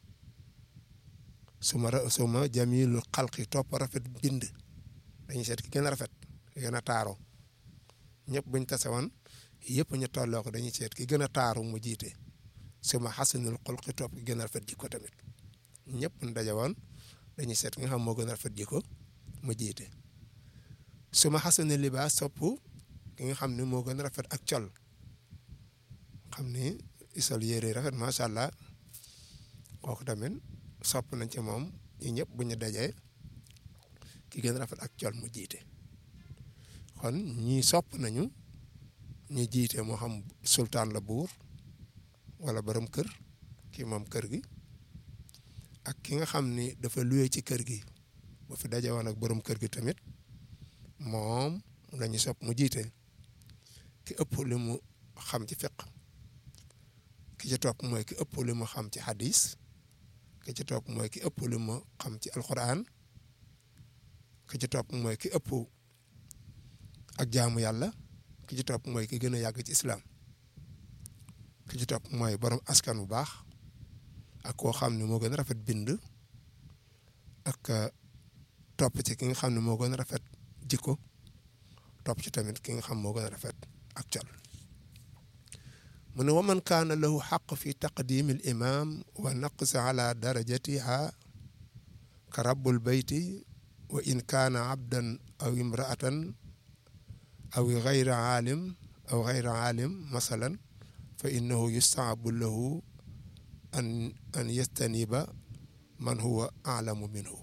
suma suma jamilul xalqi topp rafet bind dañuy seet ki gën a rafet ki gën a taaro ñëpp buñ tase woon yëpp ñu tolloo ko dañuy seet ki gën a taaru mu jiite suma xasanul xulqi topp ki gën a rafet jikko tamit ñëpp ñu daje woon dañuy seet ki nga xam moo gën a rafet jikko mu jiite suma xasanul libaas topp ki nga xam ne moo gën a rafet ak col xam ni isol yére rafet macha allah kooku tamit sopp nañ ci moom ñu ñëpp bu ñu dajee ki gën a rafet ak col mu jiite kon ñii sopp nañu ñu jiite moo xam sultaan la buur wala borom kër kii moom kër gi ak ki nga xam ni dafa luye ci kër gi bu fi daje woon ak borom kër gi tamit moom lañu sopp mu jiite ki ëpp li mu xam ci fiq ki ci topp mooy ki ëpp li mu xam ci hadis ki ci topp mooy ki ëpp li mu xam ci alquran ki ci topp mooy ki ëpp ak jaamu yàlla ki ci topp mooy ki gën a yàgg ci islam ki ci topp mooy borom askan bu baax ak koo xam ne moo gën a rafet bind ak topp ci ki nga xam ne moo gën a rafet jikko topp ci tamit ki nga xam moo gën a rafet ak col mu ne wa man kaana lahu xaq fi taqdimi al imam wa naqs ala darajatiha ka rabbul bayti wa in kaana abdan aw imraatan aw gayra aalim aw gayra aalim masalan fa innahu yustaabu lahu an an yastaniba man huwa aalamu minhu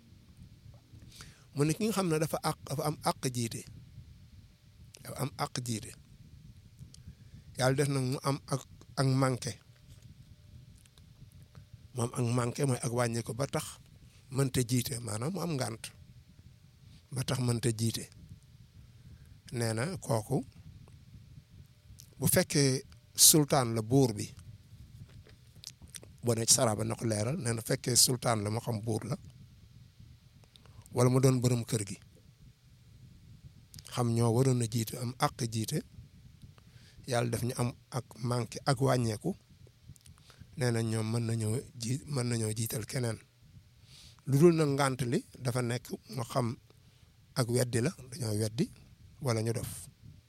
mu ne ki nga xam ne dafa àq dafa am àq jiite dafa am àq jiite yàlla def nag mu am ak ak manqué moom ak manqué mooy ak wàññi ko ba tax mënta jiite maanaam mu am ngànt ba tax mënta jiite nee na kooku bu fekkee sultaan la buur bi boo ne ci saraba na ko leeral nee na fekkee sultaan la moo xam buur la wala mu doon borom kër gi xam ñoo waroon a jiite am àq jiite yàlla def ñu am ak manqué ak wàññeeku nee na ñoom mën nañoo ji mën nañoo jiital keneen lu dul nag ngànt li dafa nekk moo xam ak weddi la dañoo weddi wala ñu dof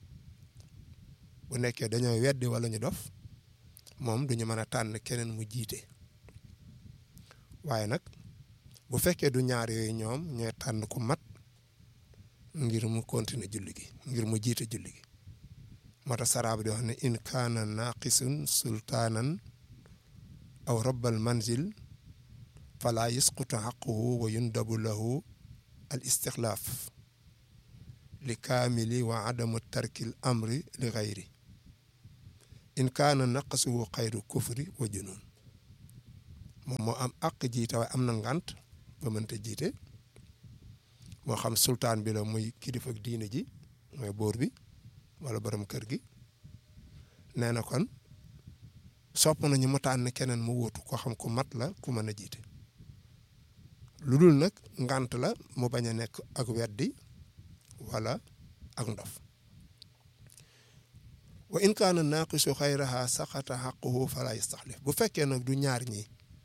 bu nekkee dañoo weddi wala ñu dof moom duñu mën a tànn keneen mu jiite waaye nag bu fekkee du ñaar yooyu ñoom ñooy tànn ku mat ngir mu continuer julli gi ngir mu jiite julli gi moo tax saraab di wax ne in kaana naqisun sultaanan aw rabbal manzil fala yasqutu xaquhu wa yundabu lahu al istixlaaf li kaamili wa adamu tarkil amri li xayri in kaana naqasuhu xayru kufri wa junun moom moo am àq jiite waaye am na ngànt ba mënta jiite moo xam sultaan bi la muy kilifa ak diine ji mooy buur bi wala borom kër gi nee na kon sopp nañu mu tànn keneen mu wóotu ko xam ku mat la ku mën a jiite lu dul nag ngànt la mu bañ a nekk ak weddi wala ak ndof wa in kaana naaqisu xayraha saqata xaquhu fala yastaxlif bu fekkee nag du ñaar ñi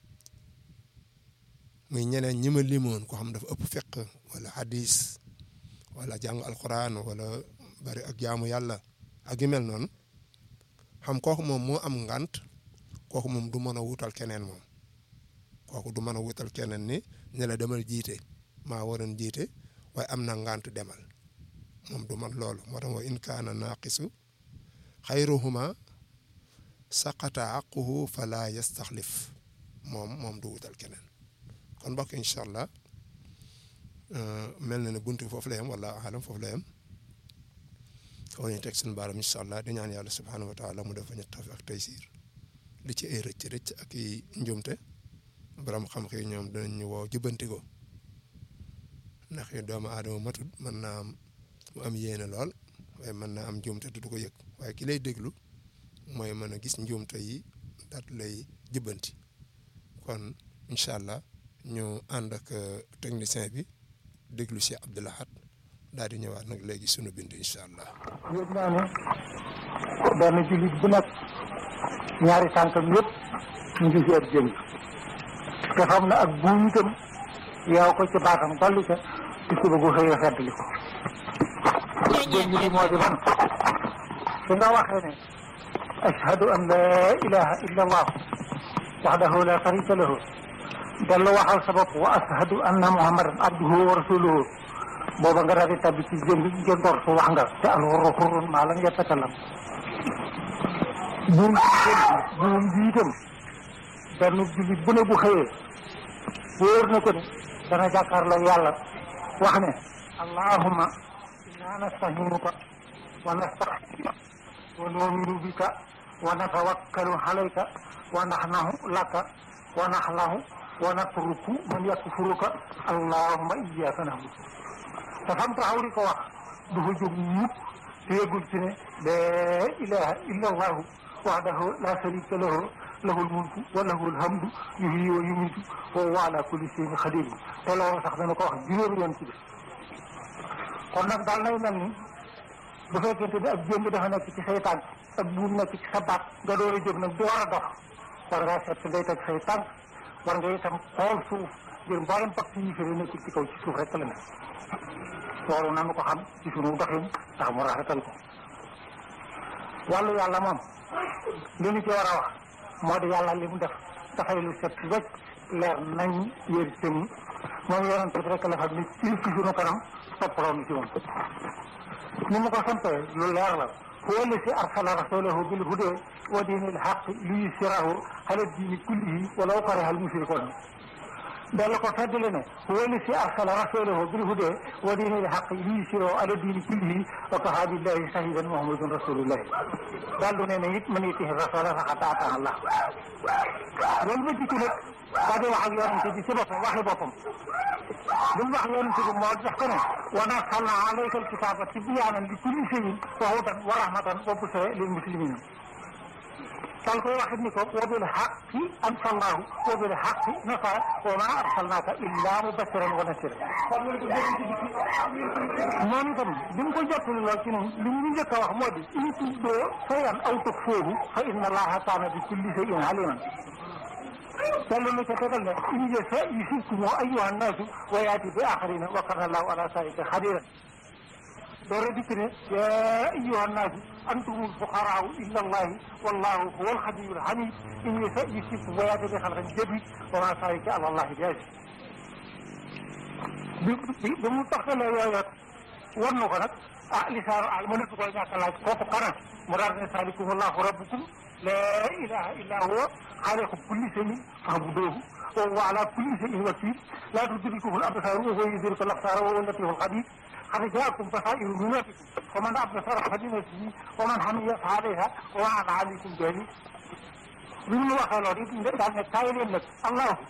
muy ñeneen ñi ma limoon ko xam dafa ëpp fiq wala hadis wala jàng alquran wala bari ak jaamu yàlla ak yu mel noonu xam kooku moom moo am ngant kooku moom du mën a wutal keneen moom kooku du mën a wutal keneen ni ne la demal jiite maa waroon jiite waaye am na ngant demal moom du man loolu moo tax wa in kaana naaqisu xayruhuma saqata aquhu fala yastaxlif moom moom du wutal keneen kon mbokk incha allah mel na ne buntu foofu la yem wala alam foofu la yem foofu ñu teg suñu baaram incha allah di ñaan yàlla subhanahu wa taala mu defa ñu taf ak taysiir li ci ay rëcc rëcc ak i njumte borom xam-xam yi ñoom danañ ñu woo jubbanti ko ndax yu doomu aadama matut mën naa am mu am yéene lool waaye mën naa am njumte du ko yëg waaye ki lay déglu mooy mën a gis njumte yi daat lay jubbanti kon incha allah ñu ànd ak technicien bi déglu si Abdoulahat daal di ñëwaat nag léegi sunu bind incha allah. yëg naa ne benn jullit bu nekk ñaari tànkam yëpp ñu ngi ci ab jëm te xam na ak buum itam yow ko ci baatam dolli ca ci suba gu xëy xeddli ko jëm bi moo di man su nga waxee ne ashhadu an la ilaha illa allah wahdahu la sharika lahu dellu waxal sa bopp wa ashhadu anna muhammadan abduhu wa rasuluhu booba nga daal di tabbi ci jëm jëndoor su wax nga te alxurru xurrun maa lam yatakalam buum buum bi itam benn jullit bu ne bu xëyee wóor na ko ne dana jàkkaarloo yàlla wax ne allahumma inna nastahinuka wa nastaxfiruka wa nu'minu bika wa natawakkalu alayka wa naxnahu laka wa naxlahu wa natruku man yakfuruka allahumma iyyaka na'budu te fam taxaw di ko wax du fa jóg mukk te yëgul ci ne laa ilaha illa allahu wahdahu la sharika lahu lahul mulku wa lahul hamdu yuhyi wa yumiitu wa huwa ala kulli shay'in qadir te loolu sax dana ko wax juróomi yoon ci bis kon nag daal nay mel ni bu fekkente ne ab jëmb dafa nekk ci say tànk ak buum nekk ci sa baat nga door a jóg nag door a dox war ngaa seet ngay teg say tànk war nga itam xool suuf ngir mboolem pacte yi fi nekk ci kaw ci suuf rek la nekk loolu nanu ko xam ci sunu doxin ndax mu rafetal ko wàllu yàlla moom li ñu ci war a wax moo di yàlla li mu def dafay lu set wecc leer nañ yér tëm moom yonent bi rek la xam ni ci ci sunu kanam toppaloo nu ci moom ni mu ko sampee lu leer la huwa alladi arsala rasulahu bil huda wa diinil haqq liyuzhirahu ala diini kullihi walaw kariha al mushrikuun dalla ko feddale ne huwa alladi arsala rasulahu bil huda wa diinil haqq liyuzhirahu ala diini kullihi wa kafaa billahi shahidan muhammadun rasulullahi daal du ne ne it man yutihi rasula faqad ataa Allah loolu ba dikk nag daa di wax ak yonente bi ci boppam waxi boppam li mu wax yonente bi moo def ko ne wa nazzalna alayka alkitaba tibyaanan li kulli shay'in wa hudan wa rahmatan wa bushra lil muslimin dal koy waxit ni ko wa bil haqqi anzalnahu wa bil haqqi nasara wa ma arsalnaka illa mubashiran wa nasiran moom itam bi mu ko jottali lool ci noonu li ñu njëkk a wax moo di in tubdoo shay'an aw tukhfuuhu fa inna allaha kaana bi kulli shay'in aliman yàlla na ca tegal ne in yasha yusibkum ayyuha nnaasu wa yaati bi axarina wa kana allahu ala zalika xadiran door a dikk ne yaa ayyuha nnaasu antumul fuqaraau illa allahi wallahu huwa alxaniyul xamid in yasha yusibkum wa yaati bi xalqin jadid wa ma zalika ala allahi bi aziz bi bi bi mu taxalee yooyu war na ko nag ah lisaanu al ma nekk koy ñàkk laaj kooku kana mu daal ne saalikum allahu rabbukum laa ilaha illa huwa xaaliqu kulli shay'in fa'buduuhu wa huwa ala kulli shay'in wakiil laa tudrikuhu al absaar wa huwa yudriku al absaar wa huwa al-latiifu al-xabiir qad jaa'akum basaa'iru min rabbikum faman absara falinafsihi wa man hamiya fa alayhaa wa ma ana alaykum bi aziiz bi ñu waxee loolu it daal ne kaay leen nag allahu